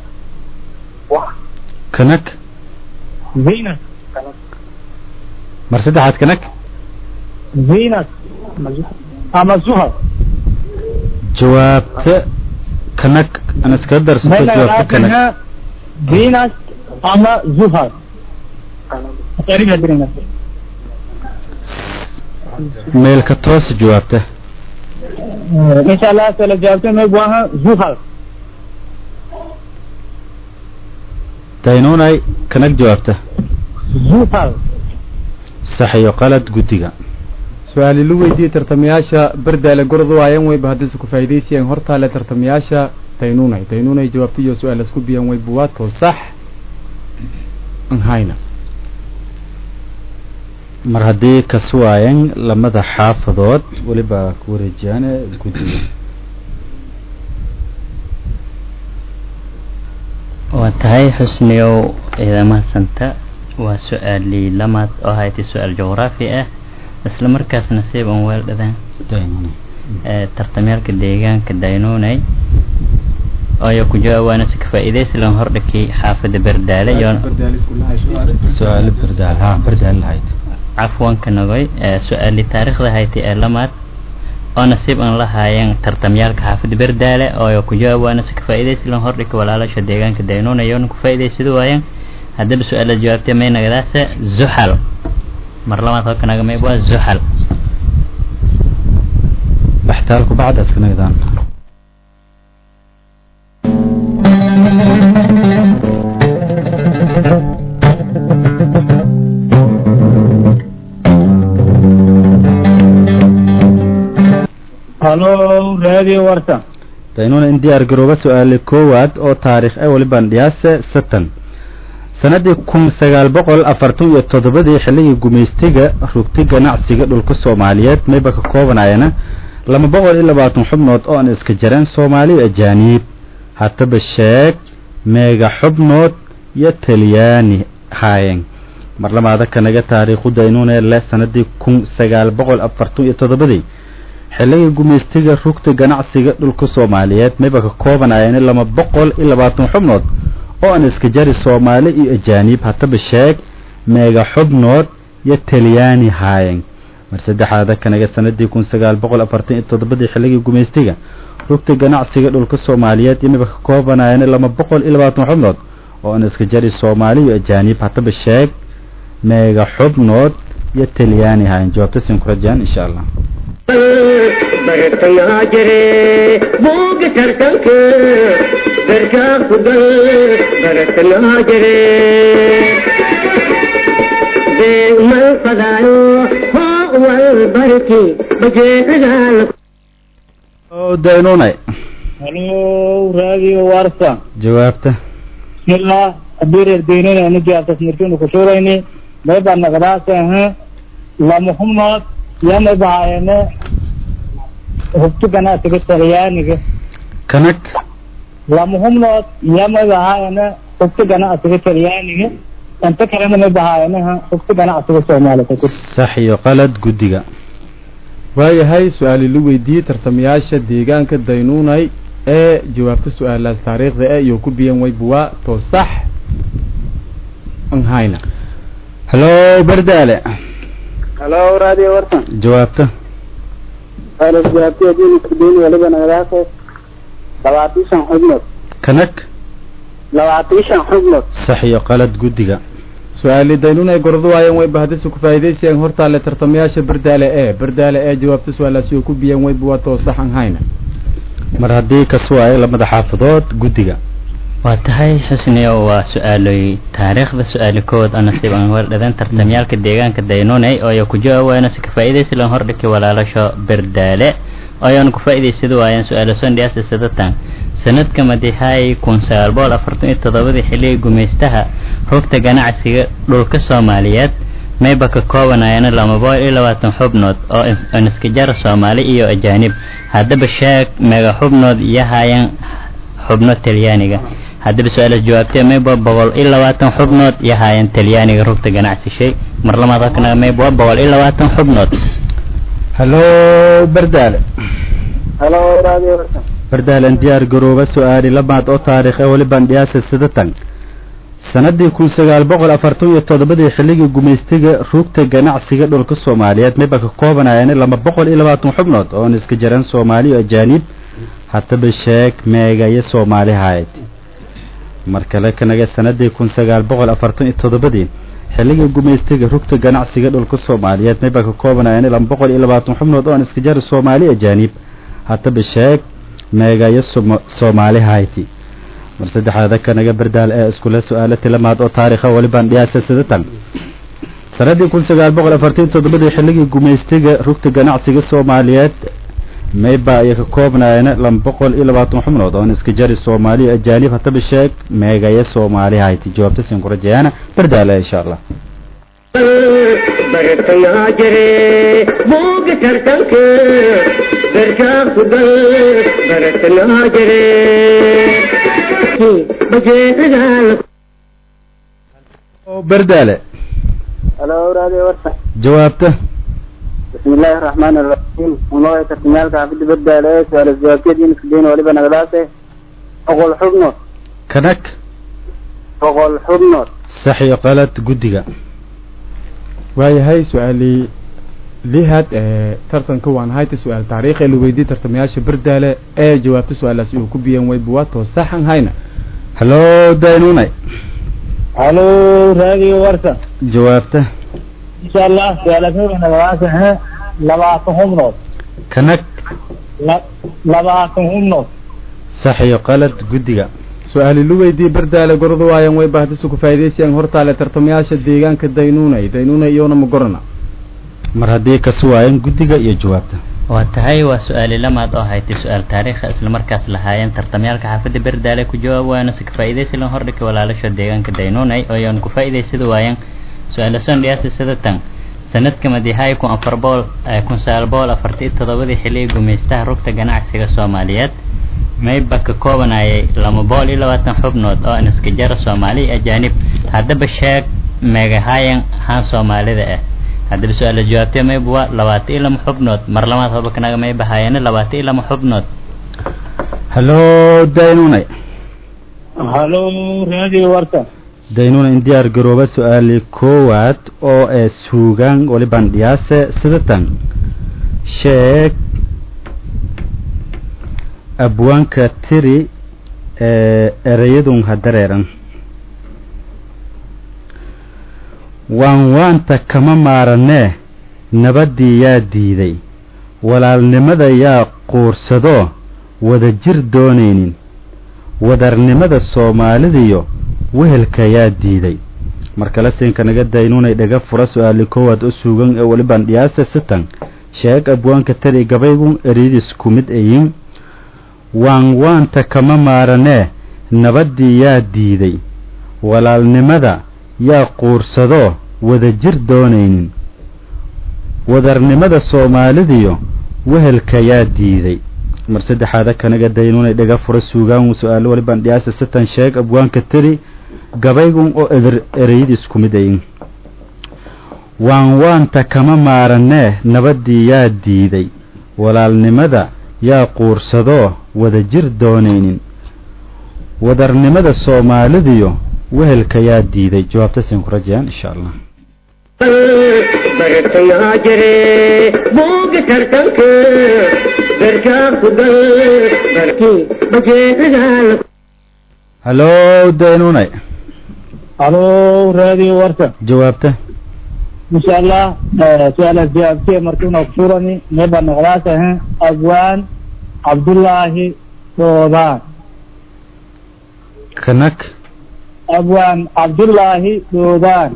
F: kanag
D: فينس
F: mar saddexaad kanag
D: فينس اما زهر
F: jawaabta kanag aan iskaga darsato
D: بين
F: jawaabta kanag
D: غلاتها فينس اما زهر تقريبا درينا
F: meelka toos jawaabta
D: ان شاء الله اسال الجواب من بواها زهر
F: daynunay kanag jawaabta
D: زهر
F: sax iyo qalad guddiga
B: su-aali la weydiiyey tartamayaasha bardaale gorod waayan wayba haddayse ku faa'iidaysayeen hortaale tartamayaasha taynunay taynunay jawaabta iyo su-aal isku biyeen waybuwa to sax nhayna
F: mar haddii kaswaayan lamada xaafadood weliba ku wareejiyaane guddiga
H: waa tahay xusniyow ciidamahasanta waa su-aalii lamaad oo haytay su-aal juqraafi ah isla markaas nasiib aan weel dhadaan
F: daynunay
H: ee tartamyaalka deegaanka daynunay ayo ku jawaabaana si ka faa'iidaysi lan hordhakay xaafadda bardaale iyo
F: su-aalo bardaal ha bardaal lahayd
H: cafwanka nagoy ee su-aalii taariikhda haytay ee lamaad oo nasiib aan la haayeen tartamyaalka xaafadda bardaale oo ku jawaabaana si ka faa'iidaysi lan hordhakay walaalasha deegaanka daynunay oona ku faa'iidaysada waayeen haddaba su-aala jawaabtay may nagadaase zuxal mar labaad halka naga mayb waa zuxal
F: baxtaalku bacdaas ka nagdaan
D: halo radio warsan
F: daynuna in diyaar garooba su-aale koowaad oo taariikh ee walibaan dhiyaase satan sanadii kun sagaal boqol afartan iyo toddobadii xilligii gumaystiga rugti ganacsiga dhulka soomaaliyeed mayba ka koobanayana laba boqol iyo labaatan xubnood oo aan iska jareen soomaaliya ajaaniib haddaba sheeg meega xubnood iyo talyaani haayeen mar lamaada kanaga taariikhu daynuune leh sanadii kun sagaal boqol afartan iyo toddobadii xilligii gumaystiga rugta ganacsiga dhulka soomaaliyeed mayba ka koobanayana laba boqol iyo labaatan xubnood oo aan iska jari soomaali iyo ajaaniib haddaba sheeg meega xubnood iyo talyaani haayeen mar saddexaada kanaga sanadii kun sagaal boqol afartan iyo toddobadii xilligii gumaystiga rugta ganacsiga dhulka soomaaliyeed imiba ka koobanayana laba boqol iyo labaatan xubnood oo aan iska jari soomaali iyo ajaaniib haddaba sheeg meega xubnood iyo talyaani haayeen jawaabta siin ku rajaan insha allah
G: bartayaa jire buuga tartanka garkaa ku gal bartayaa jire deemal fadaayo hoo wal barki bajeecadaal
F: oo daynunay
D: halo radio warsan
F: jawaabta
D: bismillah haddii reer daynona anu jaabtas markiinu ku shuurayni mayba naqdaas ahe lama humnood iyo mayba haayane hubti ganacsiga talyaaniga
F: kanag
D: lama humnood iyo mayba haayane hubti ganacsiga talyaaniga inta kalena mayba haayanaha hubti ganacsiga soomaalida
F: sax iyo qalad guddiga
B: waayahay su-aali la weydiiyey tartamayaasha deegaanka daynuunay ee jawaabta su-aalaas taariikhda e iyo ku biyan waybuwa to sax an hayna
F: hallo bardaale
C: halo radio wartan
F: jawaabta
C: alas jawaabtay haddii iskudayn waliba nagadaase labaatan shan xubnood
F: kanag
C: labaatan shan xubnood
F: sax iyo qalad guddiga
B: su-aali daynuunay gordo waayeen wayba haddise ku faa'iidaysayeen hortaale tartamayaasha bardaale ee bardaale ee jawaabta su-aalaas iyo ku biyan waybuwa to sax an hayna
F: mar haddii kasuwaayo lamada xaafadood guddiga
H: waa tahay xusniyo waa su-aaloy taariikhda su-aali kood oo nasiib aan wardhadan tartamyaalka deegaanka daynuney oo ay ku jawaabayna si ka faa'iidaysi lan hordhiki walaalasho berdaale oo ayaan ku faa'iidaysada waayeen su-aalo sondhiyaasi sadatan sanadka madihay kun sagaal boqol afartan iyo toddobadii xilligii gumaystaha rugta ganacsiga dhulka soomaaliyeed mayba ka koobanayana lama boqol iyo labaatan xubnood oo iniskajara soomaali iyo ajaanib haddaba sheeg meega xubnood iyo hayan xubno talyaaniga haddaba su-aalaas jawaabtee mayba boqol iyo labaatan xubnood iyo hayan talyaaniga rugta ganacsi shay mar lamaad halkana mayba boqol iyo labaatan xubnood
F: hallo bardaale
C: halo radio wartan
F: bardaalan diyaar garooba su-aali labaad oo taariikh ee welibaan dhiyaasa sidatan sanadii kun sagaal boqol afartan iyo toddobadii xilligii gumaystiga rugta ganacsiga dhulka soomaaliyeed mayba ka koobanayeen laba boqol iyo labaatan xubnood oon iska jiran soomaali iyo ajaanib haddaba sheeg meega iyo soomaali hayd mar kale kanaga sanadii kun sagaal boqol afartan iyo toddobadii xilligii gumaystiga rugta ganacsiga dhulka soomaaliyeed mayba ka koobanayeen laba boqol iyo labaatan xubnood oon iska jara soomaali ajaanib haddaba sheeg meega iyo soomaali hayti mar saddexaada kanaga bardaal ee iskule su-aalo tilamaad oo taariikha welibaan dhiyaasa sidatan sanadii kun sagaal boqol afartan toddobadii xilligii gumaystiga rugta ganacsiga soomaaliyeed mayba ayay ka koobnaayeen laba boqol iyo labaatan xubnood oon iska jari soomaaliya ajaanib haddaba sheeg meegaya soomaali hayti jawaabta siin ku rajeeyana bardaale insha allah
G: bartayaa jire buuga tartanka garkaa ku gal bartayaa jire bajeedadaa
F: bardaale
C: halo radio wartan
F: jawaabta
C: bismillahi raxmaani raxiim unooya tartamyaalka xaafida bardaale ee su-aalas jawaabtay haddii iskudayn waliba nagadaase boqol xubnood
F: kanag
C: boqol xubnood
F: sax iyo qalad guddiga
B: waayahay su-aali lihaad ee tartanka waan hayta su-aal taariikh ee la weydiiyey tartamayaasha bardaale ee jawaabta su-aalaas uu ku biyan wayba waa to saxan hayna
F: hallo daynunay
D: halo radio wartan
F: jawaabta
D: insha allah su-aalaasnada nagadaas ahe labaatan xubnood
F: kanag
D: labaatan xubnood
F: sax iyo qalad guddiga
B: su-aali la weydiiyey bardaale gordo waayan wayba haddise ku faa'iidaysayeen hortaale tartamayaasha deegaanka daynuunay daynuunay iyona ma gorana
F: mar haddii kasuwaayeen guddiga iyo jawaabta
H: waa tahay waa su-aali lamaad oo haytay su-aal taariikha islamarkaas lahaayeen tartamyaalka xaafadda berdaale ku jawaab waana si ka faa'iidaysi lan hordhiki walaalasha deegaanka daynuunay oo ayaan ku faa'iidaysada waayeen su-aala sondhiyaasi sidatan sanadka madihay kun afar boqol kun sagaal boqol afartan iyo toddobadii xilligii gumaystaha rugta ganacsiga soomaaliyeed mayba ka koobanayay laba boqol iyo labaatan xubnood oo iniska jara soomaali ajaanib haddaba sheeg meegahayan haan soomaalida ah haddaba su-aala jawaabtee mayba waa labaatan iyo lama xubnood mar labaad hoba kanaga mayba haayana labaatan iyo lama xubnood
F: hallo daynunay
D: halo radio wartan
F: daynuna in diyaar garooba su-aali koowaad oo ee suugaan walibaan dhiyaase sidatan sheeg abwaanka tiri ee ereyadun hadareeran waan waanta kama maaranee nabaddii yaa diiday walaalnimada yaa quursadoo wada jir doonaynin wadarnimada soomaalidiyo wehelka yaa diiday mar kale siinka naga daynunay dhaga fura su-aali koowaad u suugan ee welibaan dhiyaasa sitan sheeg abwaanka tari gabaygun eryadiis ku mid ayin waan waanta kama maaranee nabaddii yaa diiday walaalnimada yaa quursadoo wadajir doonaynin wadarnimada soomaalidiyo wehelka yaa diiday mar saddexaada kanaga daynunay dhaga fura suugaan su-aalo walibaan dhiyaasa satan sheeg abwaanka tiri gabaygun oo eder ereyadiis ku mid ayin waan waanta kama maaranee nabaddii yaa diiday walaalnimada yaa quursadoo wadajir doonaynin wadarnimada soomaalidiyo wehelka yaa diiday jawaabtasin ku rajayaan insha allah
G: bartayaa jire buuga tartanka garkaa ku gal barkii bajeedaal
F: hallo daynunay
D: halo radio warta
F: jawaabta
D: insha allah su-aalaas jawaabtiya markiina kusurani neba noqdaas ahan abwaan cabdullaahi doodaan
F: kanak
D: abwaan cabdullaahi doodaan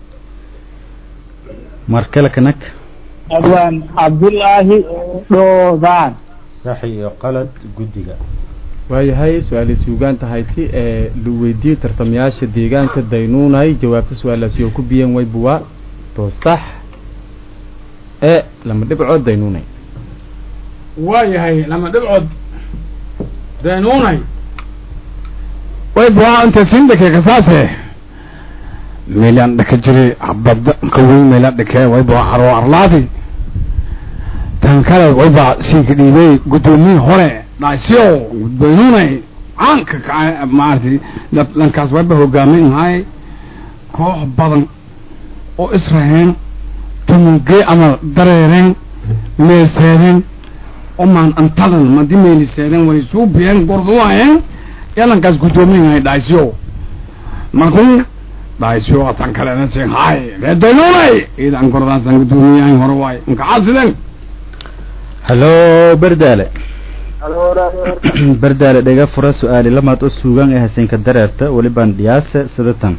F: mar kale kanak
D: abwaan cabdullaahi doodaan
F: sax iyo qalad guddiga
B: waayahay su-aalii suugaanta hayti ee la weydiiyey tartamayaasha deegaanka daynuunay jawaabta su-aalaasi oo ku biyan way buwaa to sax ee lama dhibcood daynuunay
E: waayahay lama dhibcood daynuunay way buhaa inta sindhake kasaase meelaan dhaka jiri habada ka weyn meelaan dhakee way buhaa haroo arlaadi tan kale way baa siinka dhiibay guddoomiye hore dhaasyo daynuunay caanka kaca maaragtay dad dhankaas wayba hogaamin lahay koox badan oo israheen tumungee ama dareereen meeseedeen omaan antadan madi meeliseedeen way suubiyeen gorduwaayeen yalankaas guddoomiyahay dhaasyo markuu dhaasyo tan kalena si hay reedaynunay iidan gordaasan guddoomiyahay hore waay inkacaasiden
F: hallo berdaale
C: halo radio warta
F: berdaale dhaga fura su-aali lamaad oo suugaan ee hasenka dareerta welibaan dhiyaase sidatan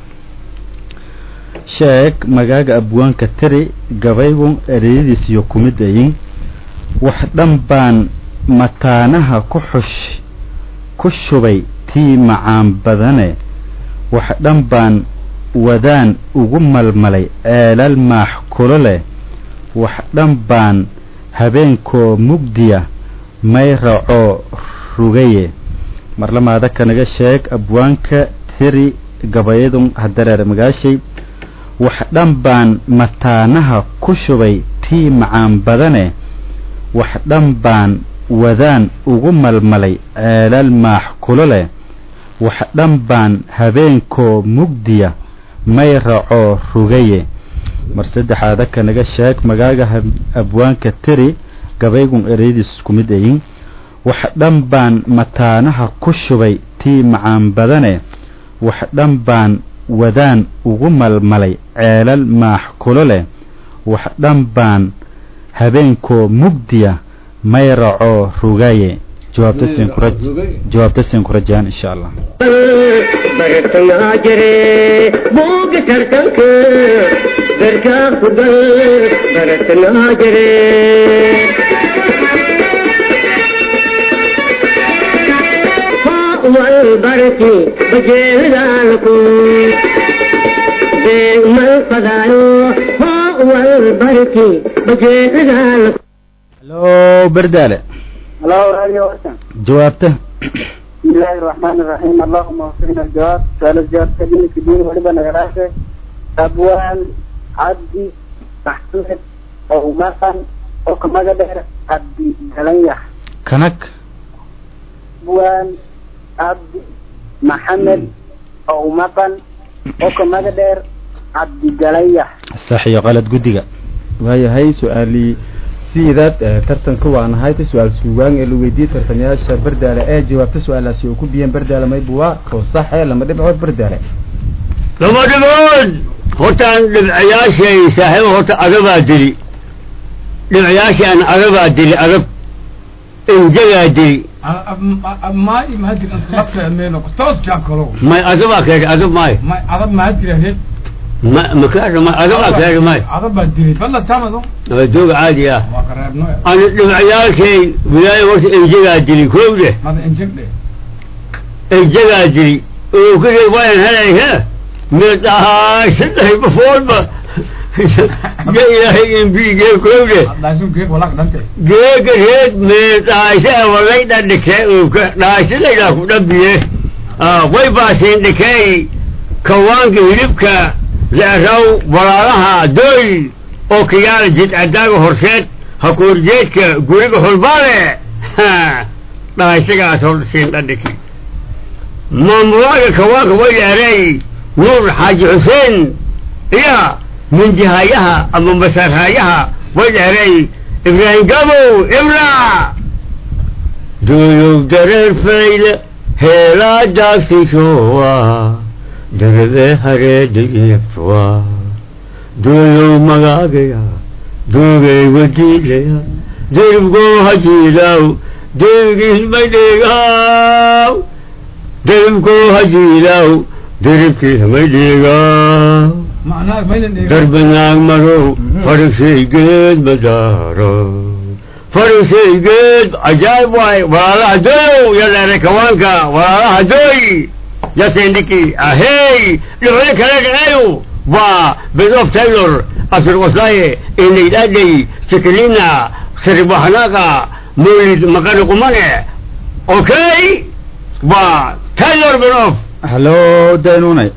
F: sheeg magaaga abwaanka tiri gabaygun ereyadiis iyo kumid ayin wax dhan baan mataanaha ku xush ku shubay tii macaan badane wax dhan baan wadaan ugu malmalay ceelal maax kulo leh wax dhan baan habeenkoo mugdiya may racoo rugaye marlamaada kanaga sheeg abwaanka tiri gabayadun hadareer magaashay wax dhan baan mataanaha ku shubay tii macaan badane wax dhan baan wadaan ugu malmalay ceelal maax kulo leh wax dhan baan habeenkoo mugdiya may racoo rugaye mar saddexaada kanaga sheeg magaaga abwaanka tiri gabaygun ereyadiis ku mid ayin wax dhan baan mataanaha ku shubay tii macaan badane wax dhan baan wadaan ugu malmalay ceelal maax kulo leh wax dhan baan habeenkoo mugdiya may racoo rugaye jawaabta siin ku rajaan insha allah
G: bartayaa jire buuga tartanka garkaa ku gal bartayaa jire والبركي بجيلالكم دائما الفضايو هو البركي بجيلالكم
F: hallo berdaale
C: halo radio warta
F: jawaabta
C: بسم الله الرحمن الرحيم اللهم وفقنا الجواب سؤال الجواب كلمة كبير ولبا نغراسة أبوان عبدي محمد أو مثلا أو كما قدر عبدي كلنيح
F: kanak
C: أبوان عبدي محمد أو مثلا أو كما قدر عبدي كلنيح
F: sax iyo qalad guddiga
B: waayahay su-aalii sidaad eh, tartanka waan ahayta su-aal suugaan ee la weydiiyey tartamayaasha berdaale ee jawaabta su-aalaasi oo ku biyeen berdaale maybuwaa oo saxe lama dhibcood berdaale
A: lama dhibood hortaan dhibcayaashay saaxiibo horta agabaa dili dhibcayaashaan agabaa dili agab injagaa dili
E: ما ما هدي أسلفت أمينك توس جاكلو
A: may agabaa keega agab maayo
E: ما عرب ما هدي رهيب
A: ma makaasha ma agabaa keega maayo
E: عرب بدري فلا تامدو
A: waa doog caadi ah
E: ما قربنا
A: ana dhibcayaalkay wilaaya horta injagaa dili kowdhe
E: هذا إنجك ده
A: injagaa dili oo kudee waayan helay he meedahay saddex bafoolba ge ilaahay imbigee kowle geega reed meedaayse walayda dhikee uka dhaaysadaydaa ku dhabiye way baasiin dhikey kawaanka hilibka leeraw walaalaha doy oo kiyaala jidcadaaga horseed hakuurjeedka guriga xulbaale dhahaysagaas hor siin dhadhiki maamulaaga kawaanka way leeray nuur xaaji xuseen iya minjihayaha ama masarhayaha way leeray ibraahim gabow ibra duyow dareer fayle heelaadaasishowa darade hareeda iibtowa duyow magaagaya duugay wadiilaya diribgoo hajiilaw diribkiismadhigaw diribkoo hajiilaw diribkiismadhigaw darbanaag marow farishaygeed madaaro farishaygeed cajaayib waay walaalaha doyow yaleeray kawaanka walaalaha doy yasendhiki ahey dhibco kale dhaceeyo waa bed of taylor abdulwasaye inaydadhay sikelina saribaxnaqa mawlid maqani qumane okay waa taylor bed of
F: hallo daynunay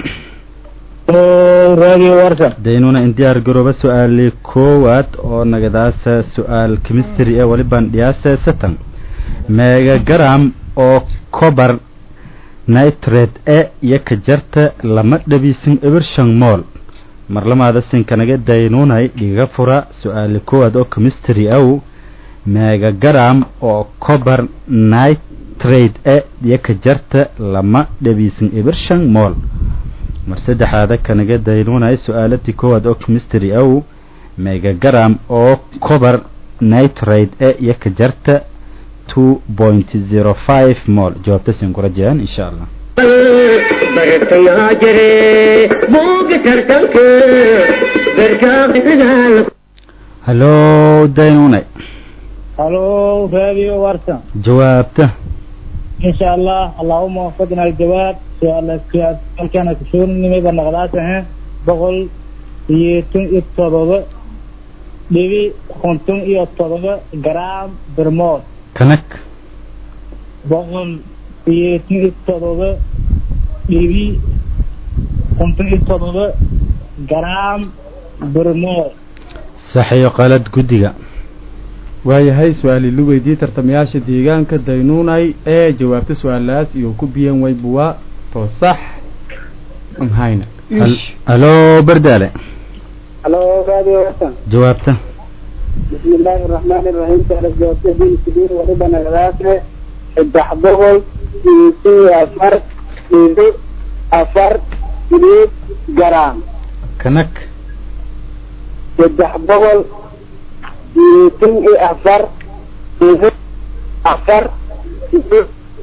D: radio warsan
F: daynuna in diyaar garooba su-aali koowaad oo nagadaasa su-aal chemistry ee walibaan dhiyaasa satan megagram oo cobar nitrate e iyo ka jarta lama dhabiisin ebershan mool marlamaada sinkanaga daynunay dhiga fura su-aali koowaad oo chemistry aw megagram oo cobar nitrate e iyo ka jarta lama dhabiisin ebershan mool mar saddexaada kanaga daynunay su-aaladii koowaad oo chemistry aw megagram oo cobar nitrate e iyo ka jarta two point zero five mol jawaabta siin kula jiraan insha allah
G: bartayaa jire buuga tartanka garkaaqisagaal
F: hallo daynunay
D: halo radio warsan
F: jawaabta
D: إن شاء الله اللهم وفقنا الجواب سؤال سؤال كان كشون نمي بنغلاسه بقول يتون يتطبق دبي خنتون يتطبق جرام برمول
F: kanak
D: بقول يتون يتطبق دبي خنتون يتطبق جرام برمول
F: saxiyo qalad guddiga
B: waayahay su-aali lu weydiiyey tartamayaasha deegaanka daynuunay ee jawaabta su-aalahaas iyo ku biyan waybuwa to sax amhayna
F: hallo berdaale
C: halo radio warsan
F: jawaabta
C: بسم الله الرحمن الرحيم تعالى جوابته دين كبير وربنا غلاسه saddex boqol iyo afar iyo afar iliid garaam
F: kanak
C: saddex boqol iyo tan iyo afar iyo afar iyo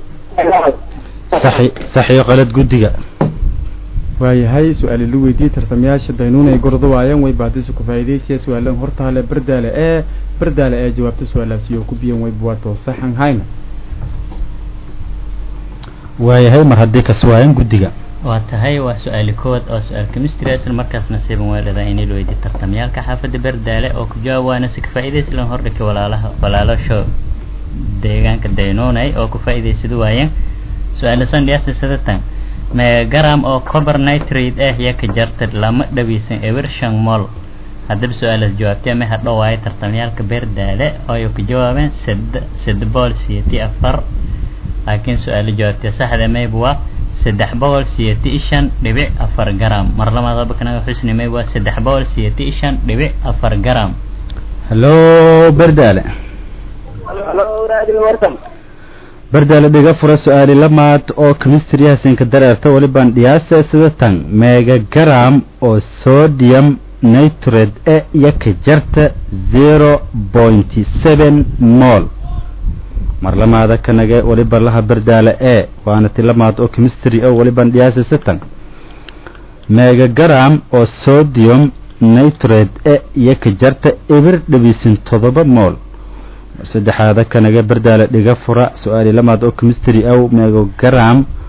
F: saxi saxiyo qalad guddiga
B: waayahay su-aali lu weydiiyey tartamayaasha daynuunay gordo waayeen way baadisa ku faa'iidaysiya su-aalan hortaale berdaale ee berdaale ee jawaabta su-aalaas iyo ku biyan waybuwa to sax amhayna
F: waayahay mar haddii kas waayan guddiga
H: waa tahay waa su-aali kowaad oo su-aal chemistry isla markaas nasiiban weelada inay la weydiiyo tartamyaalka xaafadda berdaale oo ku jawaab waana si ka faa'iidaysi lan hordhika walaalaha walaalasho deegaanka daynoonay oo ku faa'iidaysada waayeen su-aala sandhiyaasi sadatan megagram oo cobar nitrate ah iyo ka jarta lama dhawiisan ewer shan mol haddaba su-aalaas jawaabtay ma hadho waayo tartamyaalka berdaale oo ay ku jawaabeen sed sed boqol siyeti afar laakiin su-aala jawaabtay saxda mayb waa saddex boqol siyeti shan dhibic afar garam mar labaad habakanaga xusni mayb waa saddex boqol siyeti shan dhibic afar garam
F: hallo berdaale
C: halo radio warsan
F: berdaale dhiga fura su-aali lamaad oo chemistry hasinka dareerta walibaan dhiyaasa sidatan megagram oo sodium nitrate e iyo ka jarta zero point seven mol mar lamaada kanaga waliba laha berdaale e waana ti lamaad oo chemistry oo walibaan dhiyaasa sitan megagram oo sodium nitrate e iyo ka jarta eber dhabiisin todoba mol mar saddexaada kanaga berdaale dhiga fura su-aali lamaad oo chemistry ow megagram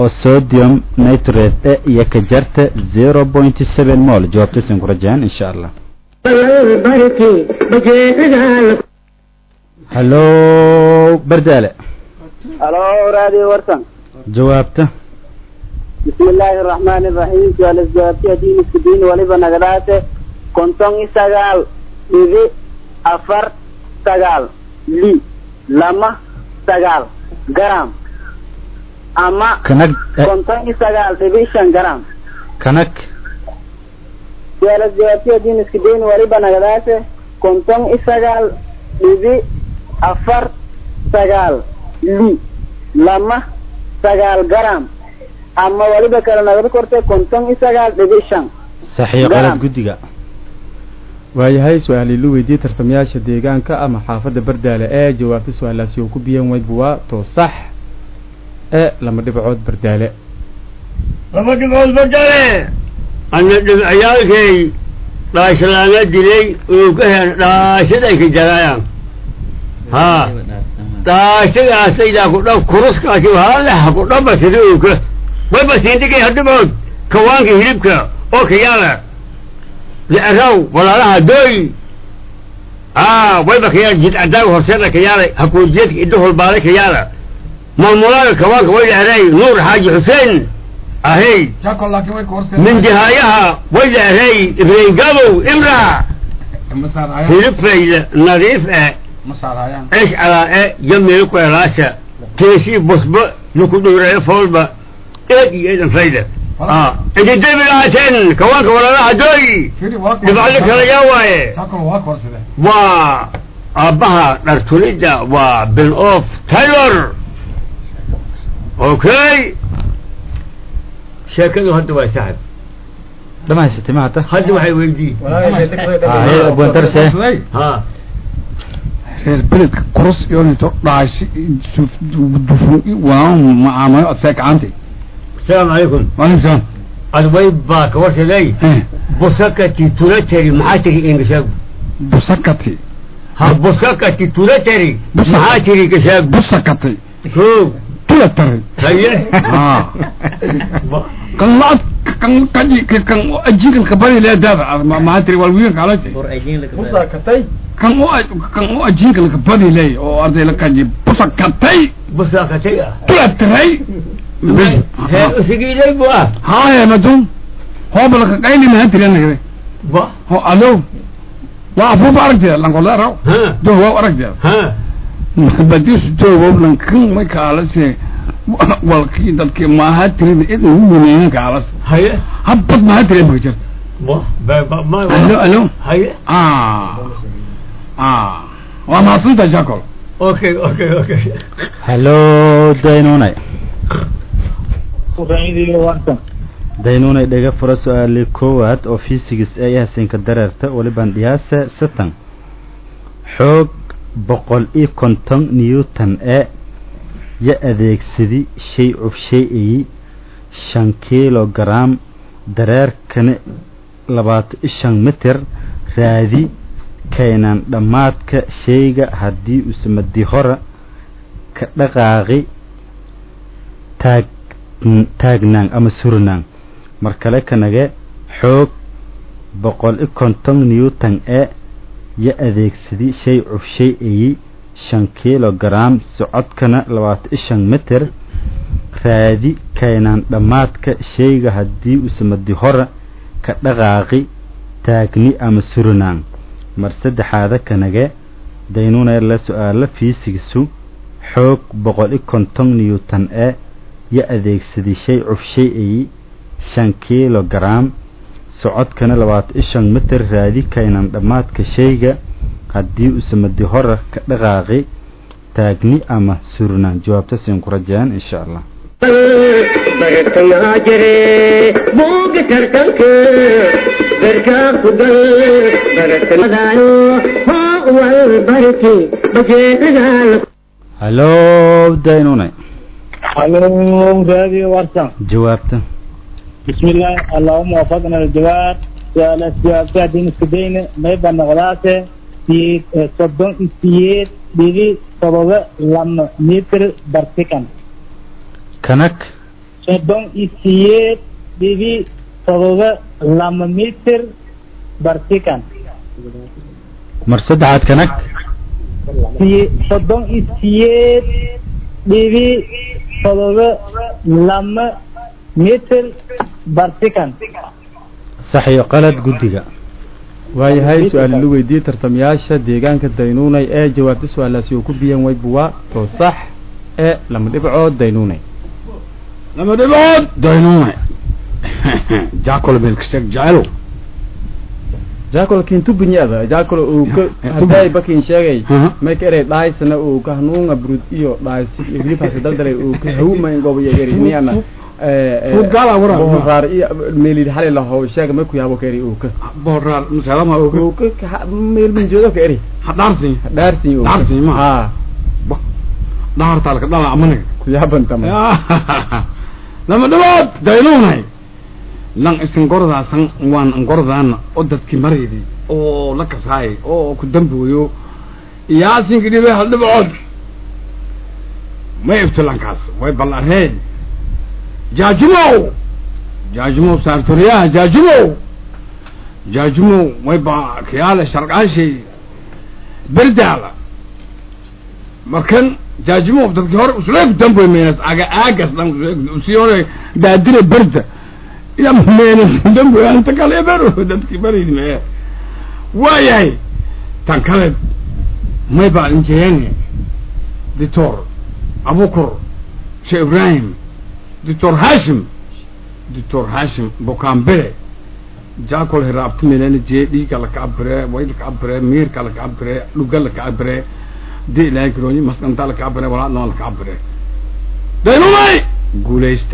F: oo sodium nitrate e iyo ka jarta zero point seven mol jawaabtasin ku rajaan insha allah
G: barki bajeedadaal
F: hallo bardaale
C: halo radio warsan
F: jawaabta
C: بسم الله الرحمن الرحيم سؤال الجوابتي دين السدين ولبا نغداته كنتم سغال إذي أفر سغال لي لما سغال جرام أما
F: kanag eh,
C: كنتم سغال دبيشن جرام
F: kanag
C: سؤال الجوابتي دين السدين ولبا نغداته كنتم سغال إذي أفر سغال لي لما سغال جرام أما ولبا كلا نغد كورته كنتم سغال دبيشن
F: saxiix qalad
C: Garam.
F: guddiga
B: waayahay su-aal ilu weydiiyey tartamayaasha deegaanka ama xaafadda bardaale ee jawaabta su-aalaasi oo ku biyan weydba waa too sax ee lama dhibcood bardaale
A: laba dhibcood badale ana dhibciyaalkay dhaashalaana dilay oo ka heen dhaashaday ka jaraayaan ha dhaashadaasaydaa ku dhab kuruskaasi halaha ku dhaba sida ooka wayba siindigay hadhibood kawaanka hilibka oo kayaala li'araw walaalaha dooy ah wayba kayaala jidcadaaga horseeda kayaala hakuujeedka iddo holbaale kayaala maamulaaga kawaanka way li'aray nuur xaaji xuseen ahey
E: jako laakiin way koorse
A: من جهايها ولا هي ابن قبو امرأة
E: ma saarayaan
A: هلب فايدة نظيف اه
E: ma saarayaan
A: ايش على اه جمي لكو راسة تيسي بصبع لكو دورة فولبا ايه ايه فايدة اه انت دبي العسن كواك ولا لا دوي
E: firi waa
A: دفع لك رجاوة
E: jako waa koorsade
A: و ابها نرتوليدا وبن اوف تايلور اوكي شكله هدوا يا سعد
F: dhamaysatay ma hata
A: هدوا هاي ويدي
F: Ah, abwan darse
A: ها
E: reer beledka kurus iyo into dhaashi dufun waan macaamayo adseek caantay
A: السلام عليكم
E: waalaikum salaam
A: الويب باك ورسلي بوسكتي تولتري محاتري انقشاب
E: busakati
A: ها بوسكتي تولتري
E: بوسكة.
A: محاتري قشاب
E: busakati
A: شوف
E: tula taray
A: هيا
E: Ah. kan lacag kan kaji kan ajigan ka bari le daba ma tiri wal wiin kala jay kan o kan o ajigan ka bari le oo arday la kaji busakatay
A: بوسكتي
E: tula taray
A: هي اسقي لي بوا
E: haya madum hobal ka qayli ma tiri nagre
A: با
E: ho alo wa afu baragte lan ko la raw
A: ها
E: do wa aragte
A: ها
E: badis do wa lan kan ma kala se wal ki dadke ma ha tiri idin hu ne kala
A: هيا
E: habad ma ha tiri ma jirta
A: با با با ما
E: alo alo
A: هيا
E: ah ah waa mahadsantahay jacol
A: اوكي اوكي اوكي
F: hallo daynunay
D: raadiyo warsan
F: daynunay dhaga fura su-aali koowaad oo fiisigis ee yahasinka dareerta waliban dhiyaase satan xoog boqol iyo konton newton ee ya adeegsadi shay cufshay-ayi shan kilogaram dareerkana labaatan iyo shan mitir raadi keenan dhammaadka shayga haddii usamadi hora ka dhaqaaqi taag taagnaan ama surnaan mar kale kanage xoog boqol iyo konton newton ee ya adeegsadi shay cufshay ayi shan kilogaram socodkana labaatan iyo shan mitir raadi keenaan dhammaadka shayga haddii usamadi hora ka dhaqaaqi taagni ama surnaan mar saddexaada kanage daynunee la su-aalo fiisigisu xoog boqol iyo konton newton ee ya adeegsaday shay cufshay ayi shan kilogaram socodkana labaatan iyo shan mitir raadi kaynan dhammaadka shayga haddii usamadi hora ka dhaqaaqi taagni ama surnaan jawaabta siin ku rajaan insha allah
G: bartayaa jire buuga tartanka garkaa ku gal bartamadayo hoo wal barki bajeedadaal
F: hallo daynunay
D: halo raadiyo warsan
F: jawaabta
D: بسم الله اللهم وفقنا للجواب سؤال الجواب دين السدين ما يبقى نغلاته في صدون سيد بيجي صدوة لما متر برتكن
F: kanag
D: soddon iyo siyeed dhibi todoba lama mitir barsikan
F: mar saddexaad kanag
D: siye soddon iyo siyeed dhibi todoba lama mitir barsikan
F: sax iyo qalad guddiga
B: waayahay su-aal la weydiiyey tartamayaasha deegaanka daynuunay ee jawaabta su-aalaasi uu ku biyan waybuwa to sax ee lama dhibcood daynuunay
E: lama dhibood daynuune jaakol meelkasheeg jecelo
B: jaakol kintubinyada jaakol uu ka haday bakin sheegay
E: Aha.
B: may ka eray dhahaysana uu ka hanuunga brud iyo dhahaysi iyo hilibhaasi daldalay uu ka hawumayn gobo iyo eri niyana
E: Fruit gala wara.
B: bohoraar iyo meelid xali laho sheega may ku yaabo ka eri uu ka
E: boraar masalama
B: uu ka ka meel min joodo ka eri
E: hadhaarsin
B: dhaarsin uu
E: Dhaarsin ma?
B: ha
E: dhahartaalka dhala amaniga
B: ku yaaban tama
E: lama dhibood daynuunay lan isingordaasan waan ingordaana oo dadkii maraydi oo la kasaayay oo ku dambooyo yaasinka dhibe hal dhibcood may ibtilankaas way ballareen jaajumow jaajumow saartoriyaha jaajumow jaajumow way ba kiyaale sharqaashay berdaala markan jaajumow dadkii hore uslee ku damboy meenas aga aagas dhan usii hore daadire berda ya meenas damboy anta kale bero dadkii baraydi mee waayahay tan kale may baa injeene dictor abukur sheekh ibrahim dictor hashim dictor hashim bokambele jaakol hiraabti melena jee dhiiga laka abire wayl ka abire miirka laka abire dhuga laka abire di ilaahay kirooyi maskanta laka abire walaadnoo laka abire daynumay guulaysta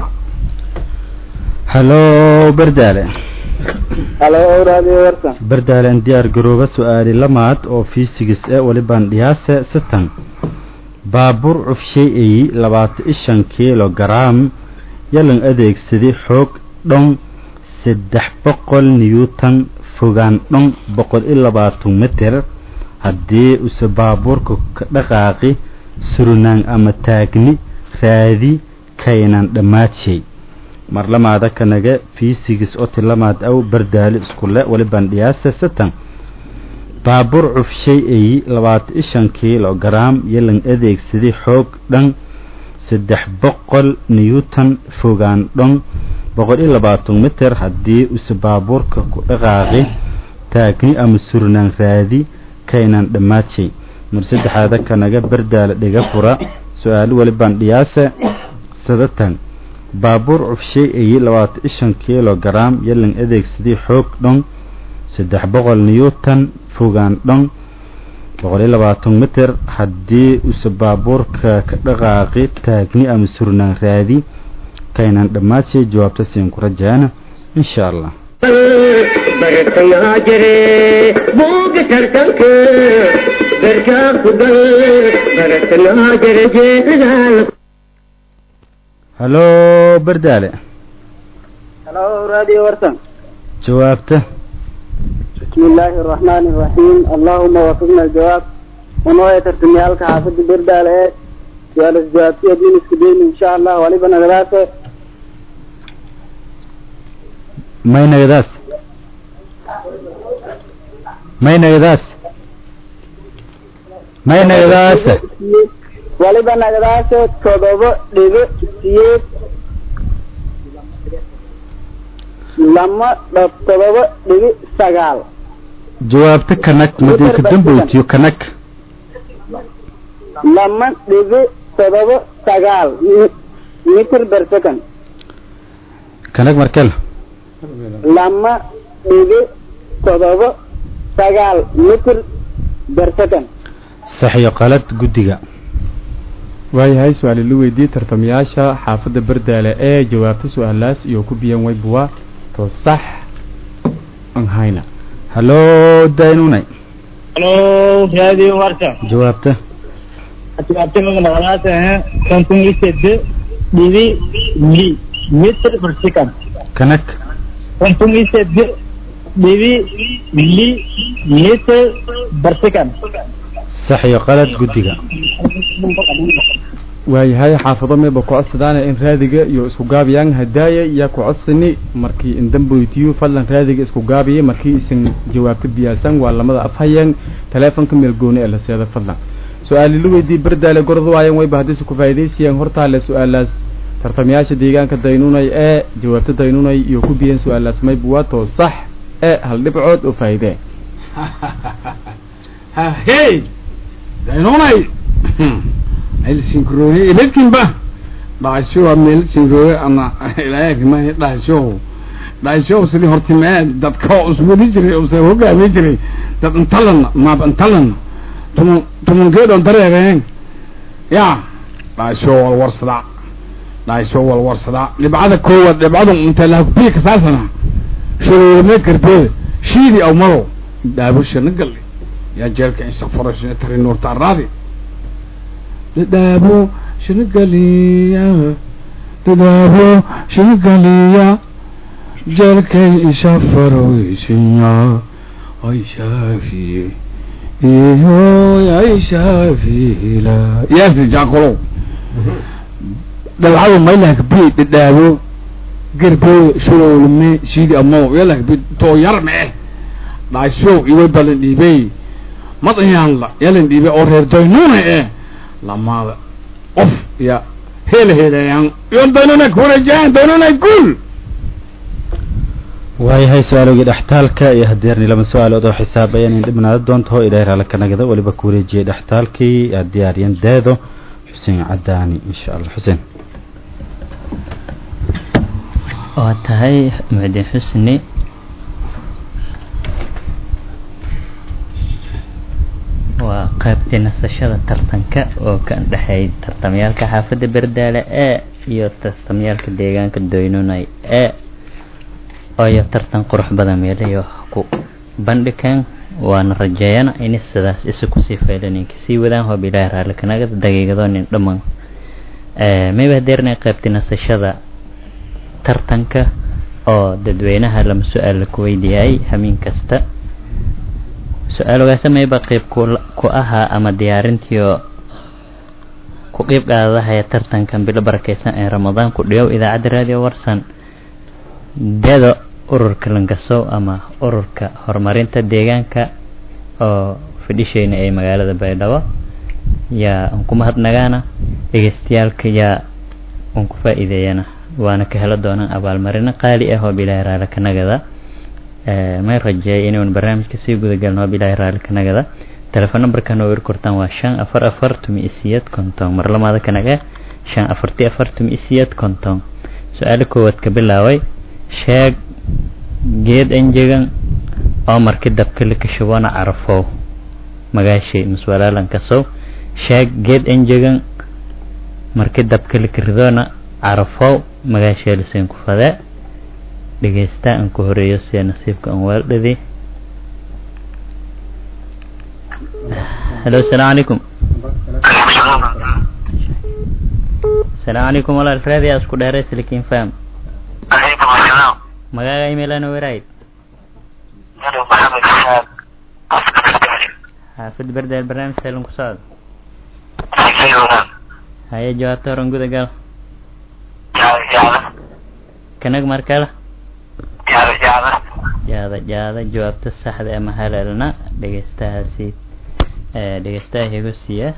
F: hallo berdaale
C: halo raadiyo warsan
F: berdaalen diyaar garooba su-aali lamaad oo fiisigis ee walibaan dhiyaase sitan baabuur cufshay eyi labaatan iyo shan kilogaram yalan adeegsaday xoog dhon saddex boqol newton fogaan dhon boqol iyo labaatan mitir haddii use baabuurka ka dhaqaaqi surnaan ama taagni raadi kaynan dhammaadshay mar lamaada kanaga fiisigis oti lamaad aw bardaali iskule walibaan dhiyaase satan baabuur cufshay eyi labaatan iyo shan kilogaram yalan adeegsaday xoog dhan saddex boqol newton fogaan dhon boqol iyo labaatan mitir haddii use baabuurka ku dhaqaaqi taagni ama surnaan raadi kaynan dhammaadshay mar saddexaada kanaga bardaala dhiga fura su-aalo walibaan dhiyaase sadatan baabuur cufshay eyi labaatan iyo shan kilogaram yalan adeegsaday xoog dhon saddex boqol newton fogaan dhon boqol iyo labaatan mitir haddii use baabuurka ka dhaqaaqi taagni ama surnaan raadi kaynan dhammaadshay jawaabta siin ku rajaana insha allah
G: bartayaa jire buuga tartanka garkaa ku gal bartanaa jire jeedadaal
F: hallo bardaale
C: halo raadiyo warsan
F: jawaabta
C: بسم الله الرحمن الرحيم اللهم وفقنا الجواب ونوية ترتميالك حافظ برد على سؤال الجواب في دين السبيل إن شاء الله ولبنا دراسة
F: maynagadaas maynagadaas maynagadaas
C: ولبنا دراسة تضرب لغة سيد لما تضرب لغة سقال
F: jawaabta kanag madinka damboytiyo kanag
C: لما لغة تضرب سقال متر بر سكند
F: kanag markel
C: lama dhibi todoba sagaal mitir ber second
F: sax iyo qalad guddiga
B: waayahay su-aal la weydiiyey tartamayaasha xaafadda bardaale ee jawaabta su-aalaas iyo ku biyan waybuwa to sax an hayna
F: hallo daynunay
D: halo raadiyo warsan
F: jawaabta
D: jawaabta maganaalaasa konton iyo sede dhibi li mitir per second
F: kanag
D: konton iyo sede dhibi li mitir per second
F: sax iyo qalad guddiga
B: waayahay xaafado meeba ku codsadaana in raadiga iyo isku gaabiyaan hadaaya yaa ku codsani markii indamboytiyo fadlan raadiga isku gaabiya markii isan jawaabta biyaasan waa lamada afhayeen taleefonka meel gooni ee la seeda fadlan su-aali la weydii berdaale gorod waayan wayba haddii ku faa'idaysayaan hortaale su-aalaas tartamayaasha deegaanka daynunay ee jawaabta daynunay iyo ku biyeen su-aalaas mayba waa too sax ee hal dhibcood oo faa'iidee
E: hey daynunay meel sinkroye iladkinba dhaasho meel sinkroye ana ilaayakima dhaasho dhaasho sili hortimee dadka uswadi jiray use hogaami jiray dad intalan maab intalan tumun tumunkeedon dareereen ya dhaasho walwarsada dhaasho walwarsada dhibcada koowaad dhibcada intalahbiya kasaasana shuruurme karbeeda shiidi aw maro dhaabo shana galle yaa jeelka insakfarashina tari nuurta araadi dadaabo shinigaliya dadaabo shinigaliya jeelkay isha faroysinya ay shaafiye ihoy ay shaafila yaasi jaaqolow dhalcado maylahkabi dadaabo gerbooda shurowlme shiidi amow yalahkabi too yar me dhaashow iway balan dhiibey madayaanla yalan dhiibey oo reer doynuuna eh lamaada qof ya hela helayaan yon daynuna kuwareejaan daynuna guul
F: waayahay su-aalogii dhextaalka iyo hadeerni lama su-aalood oo xisaabayan in dhibnaada doonto ilaahay raala ka nagada weliba ku wareejiyey dhextaalkii aad diyaariyan deedo xuseen cadaani insha allah xuseen
H: waa tahay mucdin xusni waa qaybtii nasashada tartanka oo ka dhexeey tartamyaalka xaafadda berdaale e iyo tartamyaalka deegaanka doynunay e ooyo tartan qurux badan meelayo ku bandhigan waana rajeeyana in sidaas isa kusii faylaninka sii wadaan hoob ilaahi raalli kanagada daqiiqadoonin dhammaan mayba hadeernay qaybtii nasashada tartanka oo dadweynaha lama su-aal ku weydiiyay hamiin kasta su-aal ogaasamayba qeyb ku ahaa ama diyaarintiio ku qeyb qaadahaya tartankan bilo barakeysan ee ramadaan ku dhigow idaacadda raadiyo warsan dedo ururka langasow ama ururka horumarinta deegaanka oo fadhisheyna ee magaalada baydhabo yaa aan ku mahadnagaana dhegeystayaalka yaa aan ku faa-iideeyana waana ka helo doonaan abaalmarino qaali ah oo bilaahi raali kanagada may rajeeyay inuun barnaamijka sii gudagalno oo bilaahi raali kanagada telefoon numberkan oo kortaan waa shan afar afar tumi isiyad konton marlamaada kanaga shan afarti afar tumi isiyad konton su-aalo koowaad ka bilaaway sheeg geed enjegan oo marki dabka likashubona carafow magaashay maswalaalan kasow sheeg geed enjegan marki dabka likaridona carafow magaashay liseen ku fadee dhegeysta aan ku horeeyo sida nasiibka aan waaldhadi halo asalaamu calaykum asalaamu calaykum walaal raadi aa isku dheeray silikin fam magaaga imeelana werayd xaafid berdeel barnaamij seelan ku socda haye jawaabta horan guda gal kanag markale jaada jaada jawaabta saxda ama halalna dhegeystahaasi dhegeystaha igu siiya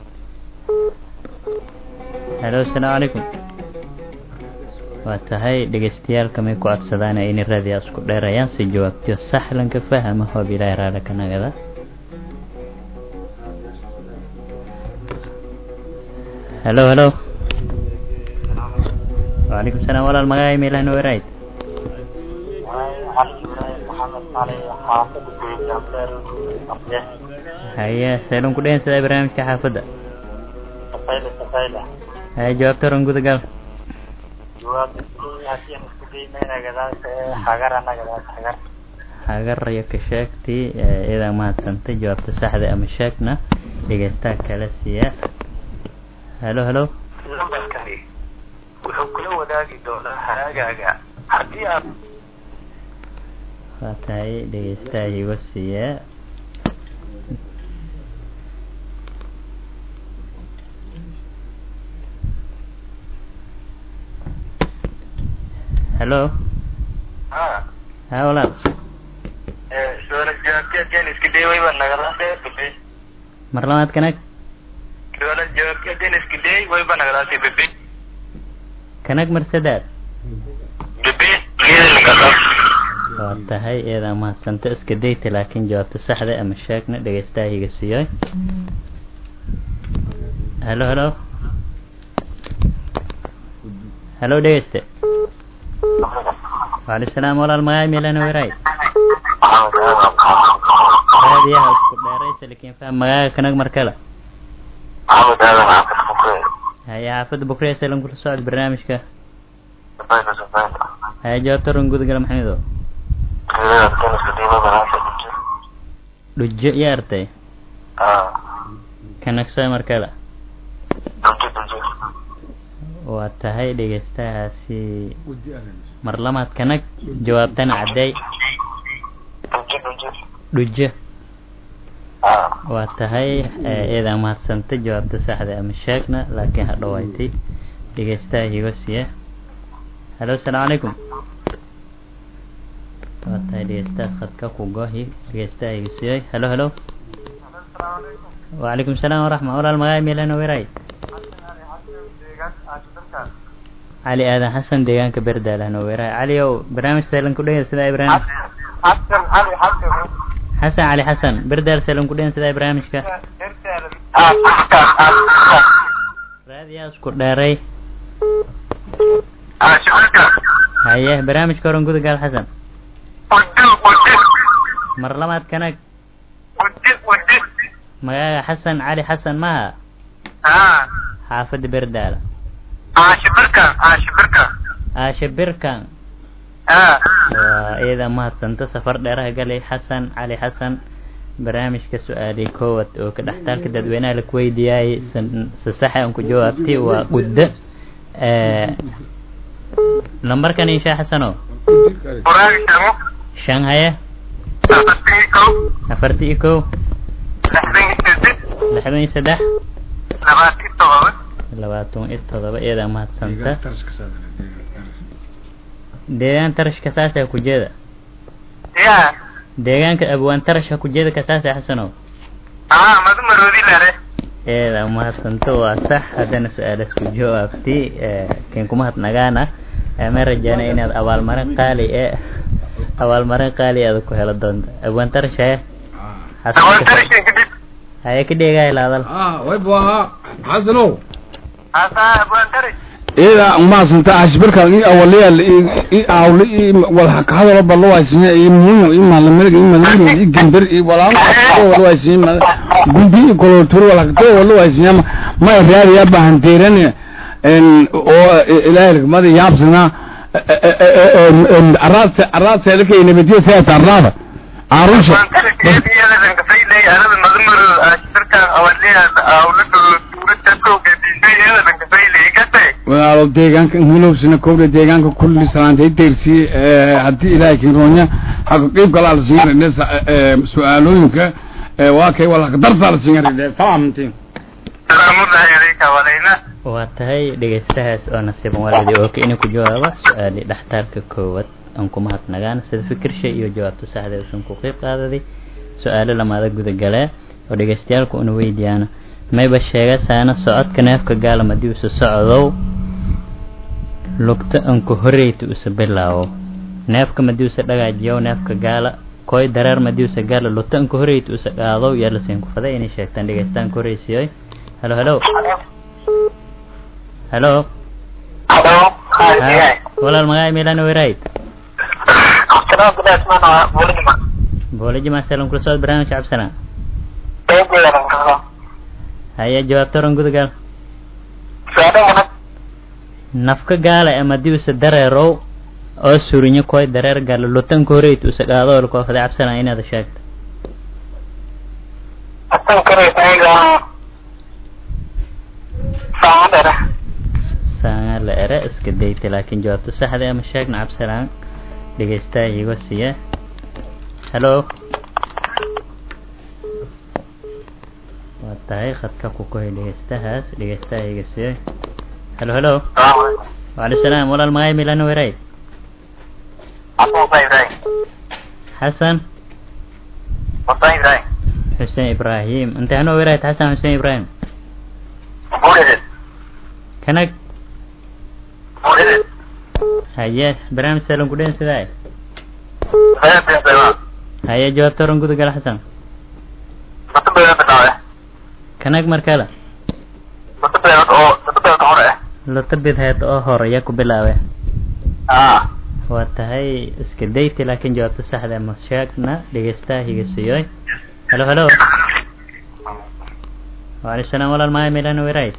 H: halo asalaamu calaykum waa tahay dhegeystayaal may ku codsadaan inay raadiyaa isku dheerayaan si jawaabtiyo saxlanka fahama hoob ilaahi raala ka nagada halo halo وعليكم السلام ولا المغاي ميلان ورايد هيا سالون كلين سيدا برنامج كحافظة
I: تفايلة تفايلة
H: هيا جواب ترون قد قال
I: جواب هاتي مسكولي مينا قداس حقر أنا قداس حقر
H: حقر يا كشاكتي إذا ما سنتي جوابت saxda ama sheegna dhegeystaha kala siiya halo halo
I: lambarkani wuxuu kula wadaagi doonaa haraagaaga haddii aad
H: waa tahay dhegeystaha igu siiya hello
I: ha
H: ha walaal
I: su'aal jawaabteed yaan iska day wayba nagadaase bebe
H: mar labaad kanag
I: su'aal jawaabteed yaan iska day wayba nagadaase bebe
H: kanag mar saddex
I: bebe iyada nagadaas
H: waa tahay eedaa mahadsanta iska dayta laakiin jawaabta saxda ama sheegna dhegeystaha higa siiyoy helo helo helo dhegeyste waalaikum salaam walaal magaay meelana weraay raadiyaha isku dheeraysa lakiin faham magaaga kanag mar kale
I: maxamed aadan xaafid bukre
H: haya xaafadda bukriya salan kula socod barnaamijka haya jawaabta run gudagala maxamedo dhujo iyo artay kanagsa mar kale waa tahay dhegeystahaasi mar lamaad kanag jawaabtana caddeey dhujo waa tahay eedaa mahadsanta jawaabta saxda ama sheegna laakiin ha dhawaaytay dhegeystaha higo siye halo asalaamu calaykum waa tahay dhegeystahaas khadka ku goohi dhegeystaha higo siyey halo halo وعليكم السلام ورحمة الله المغاي ميلان ويراي علي آدم حسن ديغان كبر دالان ويراي علي او برنامج سيلن كلين سيدا إبراهيم
I: حسن علي حسن
H: حسن علي حسن بردال سيلن كلين سيدا إبراهيم شكا راديا اسكو داري هايه برنامج كورن كود قال حسن مرلمات كانك magaaga xasan cali xasan maha xaafadda berdaala aasha birkan waa iyada mahadsanta safar dheeraha galay xasan cali xasan barnaamijka su-aalay koowad oo ka dhextaalka dadweynaha la kuweydiyaayay se saxa aan ku jawaabtay waa guddo lambarkan insha xasano shan haye afarti iyo kow lixdan iyo saddex labaatan iyo todoba iyada mahadsanta deegaan tarashka saasa kujeeda deegaanka abwaan tarashka kujeeda kasaasa xasanow iyada mahadsanta waa sax haddana su-aalas ku jawaabti kin kumahadnagaana ma rajaana inaad abaalmarin qaali ee abaalmarin qaali aad ku helo doonto abwaan tarasha haya ka dheegaay laadal
E: waybu ahaa xasanow
I: abwaantari
E: ida maasanta ashbirka i awaliyaal i aawli i walhakahadalo balawaysinya i muyo i malamirga i madamiro i gember i walaalo walawaysinya gumbi i koloturi walhakto walawaysinya ma raadiya bahanteeran oo ilaahilkamada yaabsana araadse araadseedaka nabadiya seeta arlaada arusha walaalo deegaanka hilowsina kowda deegaanka kulli salaantay deersi haddii ilaahay kinroonya haka qiib kala la siingaridhe su-aalooyinka waa kay wala darsaa la siingaridhe salaamantiin
H: waa tahay dhegeystahaas oo nasiiban waalidi oo ka inay ku jawaaba su-aali dhextaalka koowaad aan ku mahadnagaan sida fikirsha iyo jawaabta saxda usan ku qeyb qaadaday su-aalo lamaada gudagalee oo dhegeystayaalku una weydiyaana mayba sheega saana socodka neefka gaalam haddii usa socdow lugta anku horeyta usa bilaawo neefka madii usa dhagaajiyow neefka gaala koy dareer madii usa gaala lugta anku horeyta usa qaadow yaa lasiin ku faday inay sheegtaan dhegeystaan ku horeysiyoy halo halo halo walaal magaay meelana werayd boolejima salam kula socod barnaamijka cabsana haya jawaabta oran gudagal nafka gaala ama haddii usa dareerow oo surinyo koy dareer gaala lutanka horeyt usa qaado lakoo faday cabsana inaad sheegto saanga la ere iska dayta laakiin jawaabta saxda ama sheegna cabsanaan dhegeystaha igo siiya halo waa tahay khadka ku kohay dhegeystahaas dhegeystaha iga siiya halo halo waalaikum salaam walaal magaay milano weray
I: Apa Musa Ibrahim?
H: xasan
I: Musa Ibrahim.
H: xuseen ibraahim intee anoo werayd xasan xuseen ibraahim
I: Muridin.
H: kanag
I: Muridin.
H: haye barnaamij salan kudhen sidaay
I: Saya bin Sulaiman.
H: haye jawaabta oran gudagal xasan
I: Satu bulan pertama.
H: kanag markale
I: Satu bulan oh, satu bulan tahun eh.
H: lata bidheed oo horeya ku bilaabe
I: Ah.
H: waa tahay iska dayti laakiin jawaabta saxda ma sheegna dhegeystaha higasiyoy halo halo waalaikum salaam walaal maaya meelaan werayd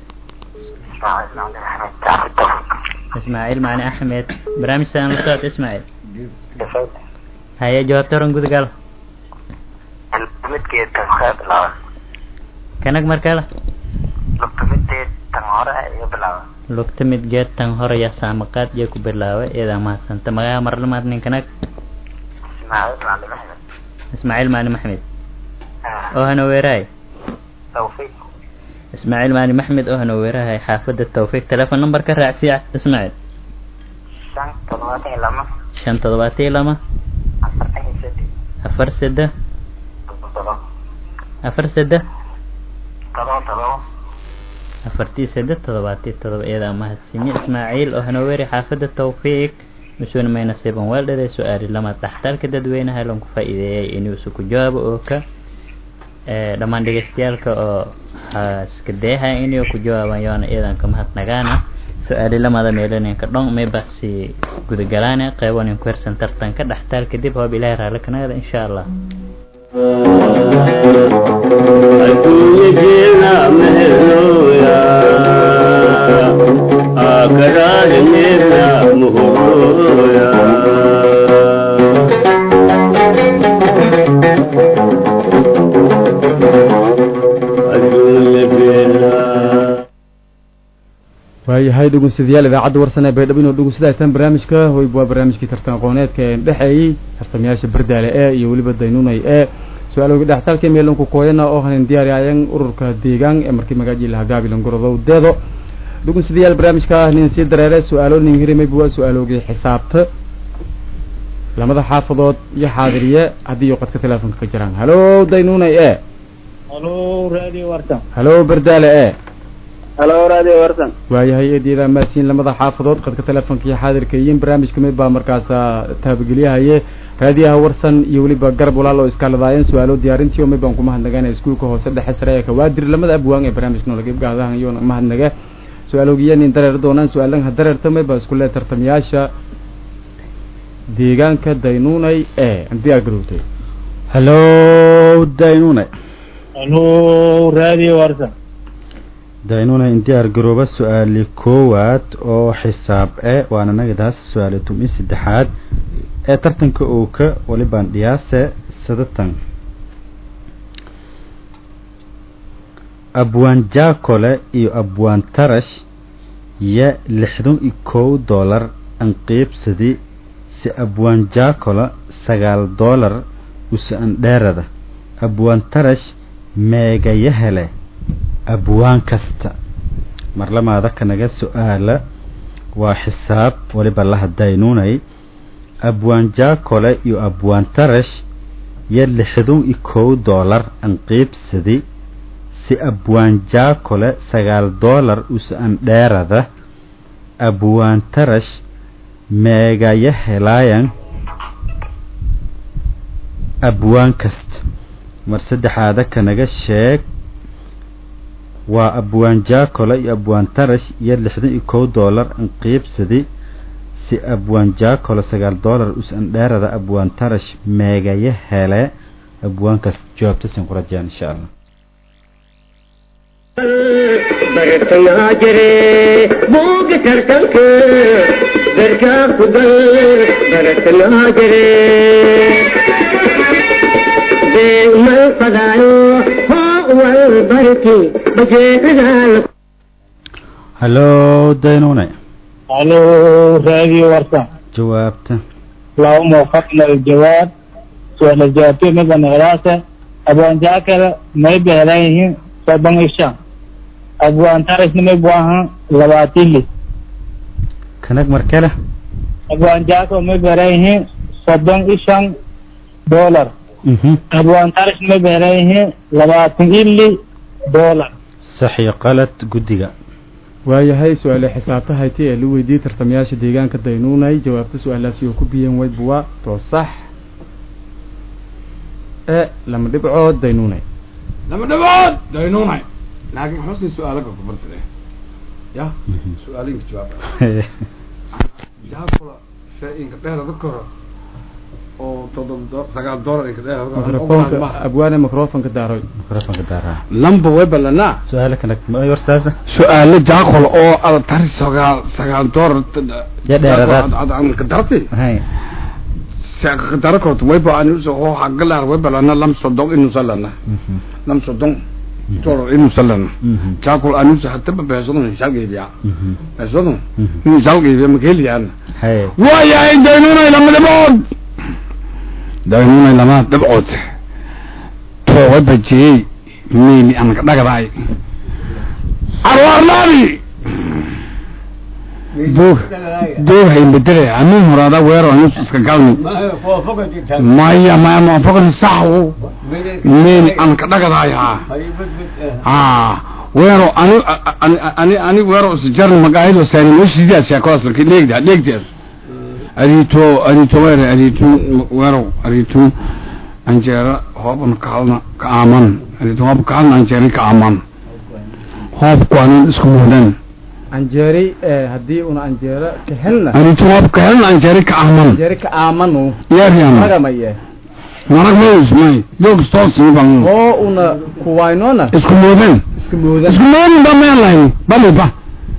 H: ismaaciil macali axmed barnaamij saan la socod ismaaciil haye jawaabta oran gudagal
I: Midkeed kan saya bilawan.
H: kanag markale
I: Lugta midkeed tan hore iyo bilawan.
H: lugta mid geed tan horaya saamaqaad iyo ku bilaawe iyadaa mahadsanta magaca marlamaad nin kanag
I: Ismail Malim Ahmed.
H: ismaaciil macali maxmed
I: Ah.
H: oo hana weeraay
I: Taufik.
H: ismaaciil macali maxmed oo hana weerahay xaafadda tawfiiq telefoon number ka raacsiya ismaaciil
I: Sang toddobaatan iyo lama.
H: shan toddobaatan iyo lama
I: Afartan iyo seddex.
H: afar seddex
I: Toddoba.
H: afar seddex
I: Todoba todoba.
H: afartii seddex toddobaatii toddoba iyadaa mahadsinye ismaaciil oo hana weeray xaafadda tawfiiq masuuna may nasiiban weeldhaday su-aali lama dhaxtalka dadweynaha lanku faa'iideeyay inuu isu ku jawaabo oo ka ee dhammaan dhegeystayaalka oo haska deeha inuu ku jawaabaan yoona iyadan ka mahadnagaana su-aali lamada meelaninka dhon may basi gudagalaana qeybanin ku hersan tartanka dhaxtaal kadib hoob ilaahay raalli kanagada insha allah
A: adduunyadeena mehelooya aakhiraadneedna muhurooya adduunyadeena
B: waayahay dhegeystayaal idaacadda warsan ee baydhabo inuu dhegeystataan barnaamijka hoyb waa barnaamijkii tartan aqooneedka ee dhexeeyey tartamayaasha bardaale ee iyo weliba daynunay ee su-aalooga dhextaalka meelanku kooyana oo hanin diyaariyaayan ururka deegaan ee markii magaaji lahaa gaabilan gorodow deedo dhegeystayaal barnaamijka nin sii dareere su-aalo nin hirimayba waa su-aaloogii xisaabta lamada xaafadood iyo xaadiriye haddii qadka teleefonka ka jiraan halo daynunay e
D: halo radio warsan
B: halo bardaale e
C: halo radio warsan
B: waayahay eedyada maasiin lamada xaafadood qadka teleefonka iyo xaadirka iyo barnaamijka mid baa markaasa taabageliyahaye raadiyaha warsan iyo weliba garab walaal oo iskaaladaayeen su-aalo diyaarintii oo mid baan ku mahadnagana iskuulka hoose dhexe sare ee kawaadir lamada abwaan ee barnaamijka nolagibgaadahan iyo mahadnaga su-aaloogiya nin dareer doonaan su-aalanha dareerta mid baa isku lee tartamayaasha deegaanka daynuunay ee diyaar garowtay
F: halo daynune
D: halo radio warsan
F: daynune in diyaar garooba su-aali koowaad oo xisaab e waana nagadaas su-aali tum-i saddexaad ee tartanka ooka walibaan dhiyaase sadatan abwaan jaakole iyo abwaan tarash ya lixdan iyo kow doolar an qiibsadi si abwaan jaakola sagaal doolar usi an dheerada abwaan tarash meegaya hele abwaan kasta marlamaada kanaga su-aala waa xisaab waliba la hadaynuunay abwaan jaakole iyo abwaan tarash ya lixdan iyo kow doolar an qiibsadi si abwaan jaakole sagaal doolar usi an dheerada abwaan tarash meegaya helaayan abwaan kasta mar saddexaada kanaga sheeg waa abwaan jaakole iyo abwaan tarash iyo lixdan iyo kow doolar an qiibsadi si abwaan jaakole sagaal doolar us an dheerada abwaan tarash meegaya hele abwaan kasta jawaabta sin ku rajaan insha allah
G: bartayaa jire buuga tartanka garkaa ku gal bartayaa jire beegmal fadaayo hoo wal barki bajeedaal
F: halo daynune
D: halo radio warsan
F: jawaabta
D: اللهم وفقنا للجواب سؤال الجوابين مثلا غلاسة أبو أنجاكر ما يبي عليه صبان الشام أبو أنتارس ما يبواها لواتيلي
F: kanag markale
D: أبو أنجاكر ما يبي عليه soddon iyo shan doolar
F: mhm
D: abwaan tarish may beeleyihiin labaatan ili doolar
F: sax iyo qalad guddiga
B: waayahay su-aale xisaabtahayti ee la weydiiyey tartamayaasha deegaanka daynuunay jawaabta su-aalaasi oo ku biyeen wayba waa too sax ee lama dhibcood daynuunay
E: lama dhabood daynuunay laakiin xusni su-aalo ka kubartade ya su-aalinka jawaab jaakula shay inka dheerada koro oo todoba do sagaal doolar inka
B: mikrofoonka abwaane mikrofonka daaroy
F: mikrofonka daaraa
E: lamba way ballanaa
F: su-aalo kale ma warsaasa
E: su-aalo jaakul oo ada tari sagaal sagaal doolar
F: Ya dheeradaas.
E: ka darti
F: hay
E: ka dara korto way ba anu so oo hagalar way balana lam sodon inu salana
F: mhm
E: lam sodon doolar inu salana
F: mhm
E: jaakul anu sa hatta ba beesodon shalgeybiya
F: mhm
E: beesodon
F: mhm
E: inu shalgeybiya makeliyaan
F: hay
E: waayahay daynunay lama dhibcood daynunay lama dhibcood too way bajiyey meyni aan ka dhagadaay arwaarnaadi duug duug hay bedele amin horada weero anus iska galni maya maya ma fogni saxu meyni aan ka dhagadaay ha ha weero ani ani ani ani weero isjarn magaahido saani meshidiya sheekadaas laki dheegda dheegteed arito arito weere arito weero arito anjeera hooban kaalna ka aaman arito hoob kaalna anjeeri ka aaman hoobku anin isku mudan
B: anjeeri ee haddii una anjeero ka helna
E: arito hoob ka helna anjeeri ka aaman
B: anjeeri ka aamanu
E: yeeriyama
B: magamaye
E: marag mays may doog stoosii ban
B: oo una kuwaynoona
E: isku mudan
B: iska moodan
E: isku mudan ba meen lahayn bali ba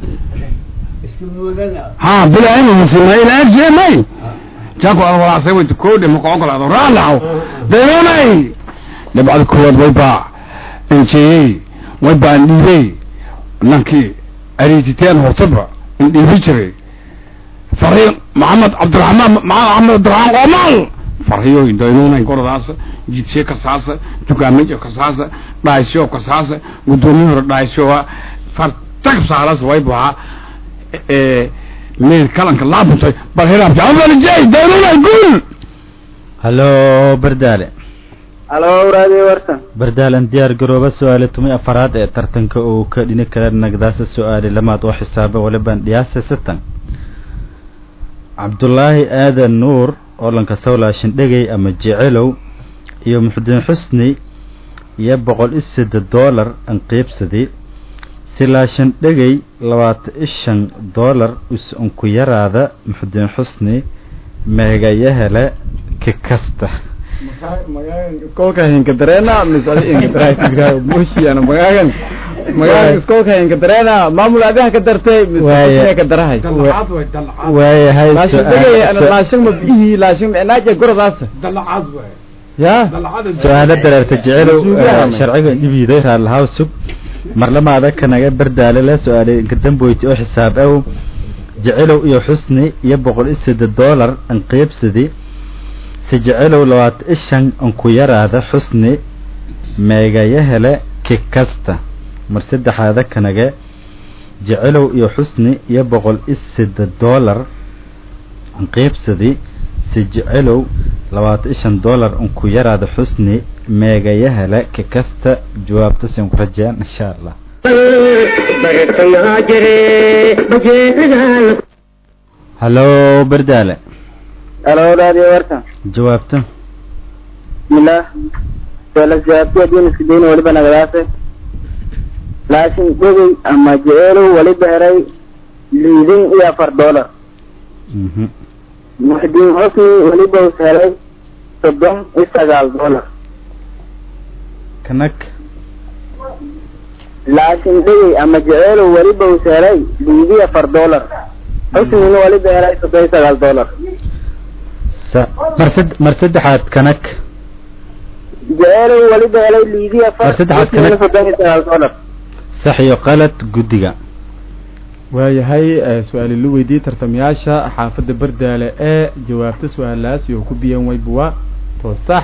E: ha bila ina masima ila arjee may jako alwalaasay way koodhe maka ogolaado raalaxo daynunay dhibcada koowaad way baa enjeeyey way baa dhiibey nankii ariititeen hortaba in dhiibi jiray farhiyo maxamed cabdiraxmaan maxamed cabdiraxmaan qoomaal farhiyo daynunay gordaasa jidshe kasaasa dukaamajo kasaasa dhaysyo kasaasa gudoomiye hore dhaysyoa fartag saalas way baa meel kalanka laabuntay bal hiraab jawabalijay daynunay guul
F: hallo bardaale
C: halo raadiyo warsan
F: bardaalan diyaar garooba su-aale tumi afaraad ee tartanka uu ka dhini kara nagdaasa su-aale lamaad oo xisaaba walibaan dhiyaasa satan cabdulaahi aadan nuur oolanka sawlaashin dhegey ama jecelow iyo muxudiin xusni iyo boqol iyo seddex doolar an qiibsadii silaashan dhegey labaatan iyo shan doolar us unku yaraada muxudiin xusni meegayahele ki kasta
B: iskoolka hinka dareena misali hinka daraa mushiyana magaagan magaagan iskoolka hinka dareena maamul adiha ka dartay
F: Waaya.
B: misali ka darahay
E: dalcaad way dalcaad
F: waayahay
B: laashin
F: su-aal-
B: degay ana
F: su-
B: laashin ma bihi laashin micnaaja gordaas
E: dalcaad way
B: ya
E: dalcaad
F: su-aalo dareerta jecelow
B: Suugaha.
F: eh, sharciga dhibiiday raallahaw sug marlamaada kanaga bardaale la su-aalay inka damboyti oo xisaab aw jecelow iyo xusni iyo boqol iyo seddex doolar an qiibsadi si jecelow labaatan iyo shan an ku yaraada xusni meegayahele ki kasta mar saddexaada kanaga jecelow iyo xusni iyo boqol iyo seddex doolar an qiibsadi si jecelow labaatan iyo shan doolar un ku yaraada xusni meegayahele ka kasta jawaabta sin ku rajeen insha allah
G: bartayaa jire bajeedaal
F: hallo bardaale
C: halo raadiyo warsan
F: jawaabta
C: bismillah sualas jawaabtiya diin iska dayn waliba nagadaase laashin dhegey ama jeceelow waliba heray liidin iyo afar doolar
F: mhm
C: muxdiin hosni waliba us helay soddon iyo sagaal doolar
F: kanag
C: laashin dhegey ama jeceelow waliba us helay liidi afar doolar hosnina waliba helay soddon iyo sagaal doolar
F: sa mar sad mar saddexaad kanag
C: jeceelow waliba helay liidi afar
F: Mar saddexaad
C: hosnina
F: kale.
C: soddon iyo sagaal doolar
F: sax iyo qalad guddiga
B: waayahay eh, su-aali la weydiiyey tartamayaasha xaafadda bardaale ee jawaabta su-aalaas iyo ku biyan waybuwa to sax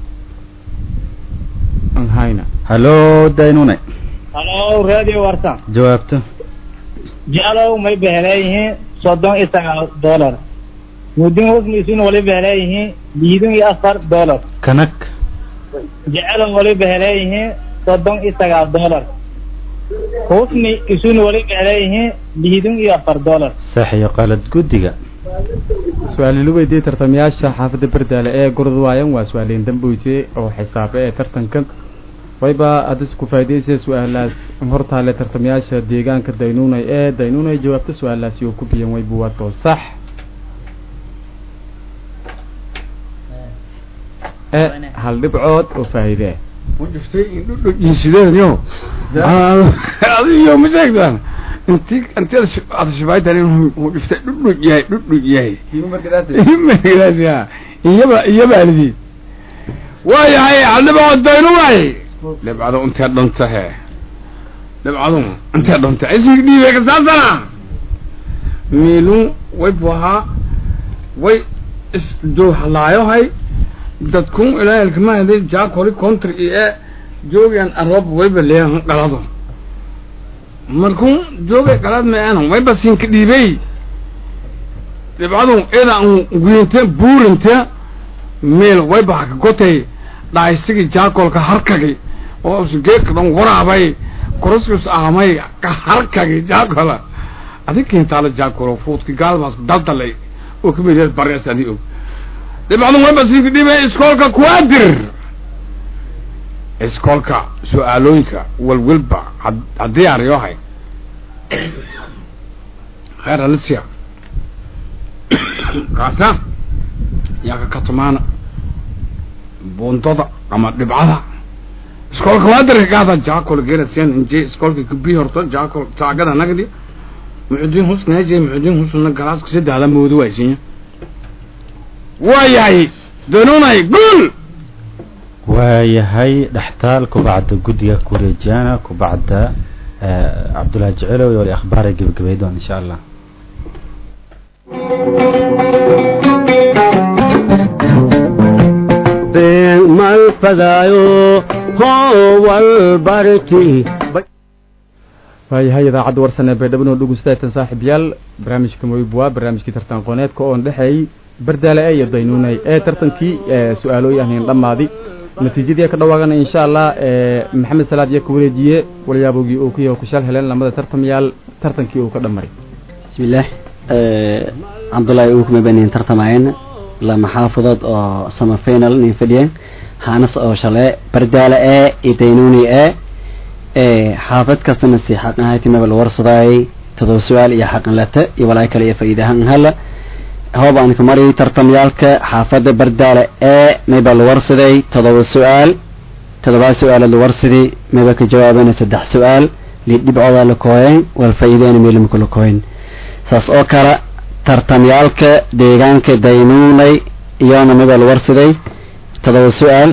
B: an hayna
F: hallo daynune
D: halo radio warsan
F: jawaabta
D: jeclow may beheleeyihiin soddon iyo sagaal doolar mudin husniisuna waliba heleeyihiin liidun iyo afar dollar
F: kanag
D: jecelan waliba heleeyihiin soddon iyo sagaal dollar husni isuna waliba heleeyihiin liidun iyo afar dollar
F: sax iyo qalad guddiga
B: su-aalilu weydiiyey tartamayaasha xaafadda berdaale ee gurdwaayan waa su-aaliin damboyte oo xisaabe ee tartanka wayba haddase ku faa'idaysaya su-aalaas hortaale tartamayaasha deegaanka daynuunay ee daynuunay jawaabta su-aalaasi oo ku biyan waybu wato sax e hal dhibcood oo faa'iide
E: sideedayo adiyo ma sheegtaan inti inti aad shabaaytan inuu dhiftay dhudhud yahay dhudhud yahay markaas ya iyaba iyaba alidi waayahay haldhibacood daynu waay dhibcadu intee dhunta he dhibcadu intee dhunta ismig dhiibay kasaasana miilu way buhaa way isdowhalaayohay dadkun ilaahalkamahadi jaakoli country iyo e joogan aroob wayba leeyahan qalado markuu joogay qalad meeana wayba siinka dhiibay dhibcadu ida an guyinte buurinte meel wayba haka gotay dhaaysigi jaakolka harkagi oo geedka dhan waraabay koroskus aamay ka harkagi jaakola adig kintaala jaakolo fuudki gaalbaas daldalay oo kamid barees adi og dhibcadu wayba siinka dhiibay iskoolka kuwaadir iskoolka su-aalooyinka walwalba haddii ariyohay khayr alisia kaasa yaa ka katumaana bundada ama dhibcada iskoolka waadirka kaada jaakol gerasian inje iskoolka kubi horto jaakol taagada nagdi muxudiin husneeje muxudiin husna galaaska sadexda moodo waaysinya waayahay danunay guul
F: waayahay dhextaal kubacda guddiga kureejiyaana kubacda cabdullaahi jecelow iyo wali akhbaara gebagabay doon insha allah
A: been mal fadaayo howal barti
B: waayahay idaacadda warsan ee baydhabo oo dhegeystaatan saaxiibyaal barnaamijka moyb waa barnaamijkii tartan qoneedka oon dhexeeyey bardaale e iyo daynuunay ee tartankii su-aalooyi ahnayn dhammaadi natiijadii ka dhawaagana insha allah maxamed salaad iyo ka wareejiye walyaabogii uu ku yaho kushal heleen lamada tartamayaal tartankii uu ka dhammaray
J: bismillaah cabdullaahi uu kuma banin tartamayeen lama xaafadood oo sama final nin fadhiyeen haanas oo shale bardaale ee iyo daynuuni ee xaafad kastana si xaqan hayti mabal warsadayay todoba su-aal iyo xaqan lata iyo walaay kale iyo faa'iidahan hala hoob aan ka mari tartamyaalka xaafadda bardaale ee mayba la warsaday todoba su-aal todobaa su-aalood la warsaday mayba ka jawaabana saddex su-aal lidhibcooda la kooyeen wal faa'iideena meelimka la kooyen saas oo kale tartamyaalka deegaanka daynuunay iyoona mayba la warsaday todoba su-aal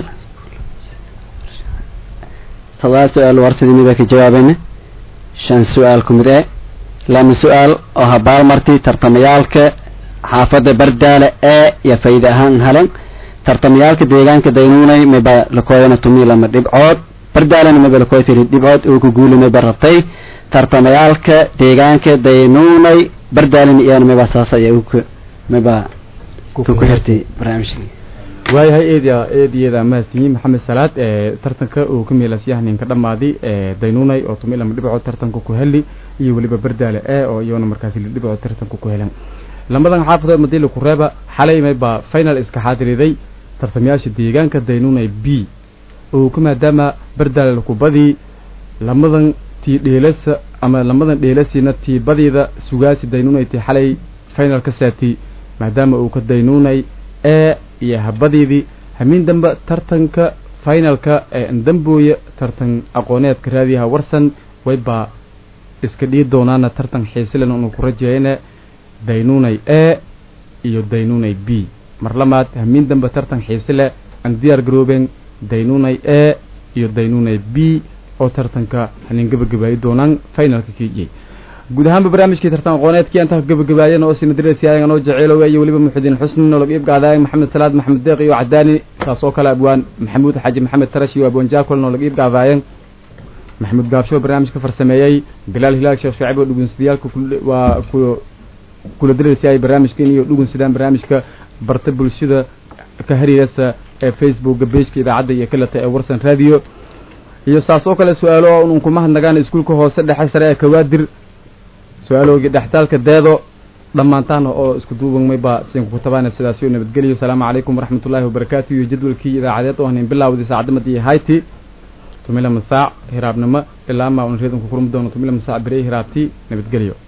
J: todoba su-aal la warsaday mayba ka jawaabana shan su-aal ku mid e lama su-aal oo habaalmarti tartamayaalka xaafadda bardaale ee iyo faa'iide ahaan halan tartamayaalka deegaanka daynuunay mayba lakooyana tumi lama dhibcood bardaalena mayba lakooy tiri dhibcood uu ku guuli mayba ratay tartamayaalka deegaanka daynuunay bardaalena iyana mayba saas ayaa uka mayba ku xirtay barnaamijka
B: waayahay eedia eediyada mahadsanyiin maxamed salaad ee tartanka uu ka meelasyahaninka dhammaadi ee daynuunay oo tumi lama dhibcood tartanka ku heli iyo weliba bardaale ee oo iyona markaasi dhibcood tartanka ku helan lamadan xaafadood madiila kureeba xalay maybaa final iska xaadiriday tartamayaasha deegaanka daynuunay b oo ka maadaama bardaale kubadii lamadan tii dheelasa ama lamadan dheelasiina tii badiida sugaasi daynuunay tii xalay final ka saati maadaama uu ka daynuunay ee iyo habadiidii hamiin dambe tartanka finalka ee ndambooya tartan aqooneedka raadiyaha warsan waybaa iska dhii doonaana tartan xiisilen unu ku rajeyne daynuunay e iyo daynuunay b mar lamaad hamiin dambe tartan xiisi leh aan diyaar garoobeen daynuunay e iyo daynuunay b oo tartanka hanin gebagabaayi doonaan finalka kiijay guud ahaanba barnaamijkii tartan aqooneedkii aan taha gebagabaayeen oo sinadirasi ayagan oo jaceylowe iyo weliba muxudiin xusni nolog iibgaadaay maxamed salaad maxamed deeq iyo cadaani saas oo kale abwaan maxamuud xaaji maxamed tarash iyo abwaan jaakol nolog iibgaadaayeen maxamuud gaabsho barnaamijka farsameeyey bilaal hilaal sheekh shaaciib oo dhugunsiyaalka waa ku kula diraysa ay barnaamijkan iyo dhugun sidaan barnaamijka barta bulshada ka hariiraysa ee facebooka pageka idaacadda iyo kaleta ee warsan radio iyo saas oo kale su-aalo unun kuma hadnagaan iskuulka hoose dhexe sare ee kawaadir su-aaloogii dhextaalka deedo dhammaantaana oo isku duubanmay baa siinka ku tabaana sidaasi oo nabadgeliyo asalaamu calaykum waraxmat ullaahi wabarakaatu iyo jadwalkii idaacadeed oo hanin bilaawdii saacadamadi hayti tumila masaac hiraabnimo ilaa maa un reedanku kulmi doono tumila masaac berey hiraabtii nabadgelyo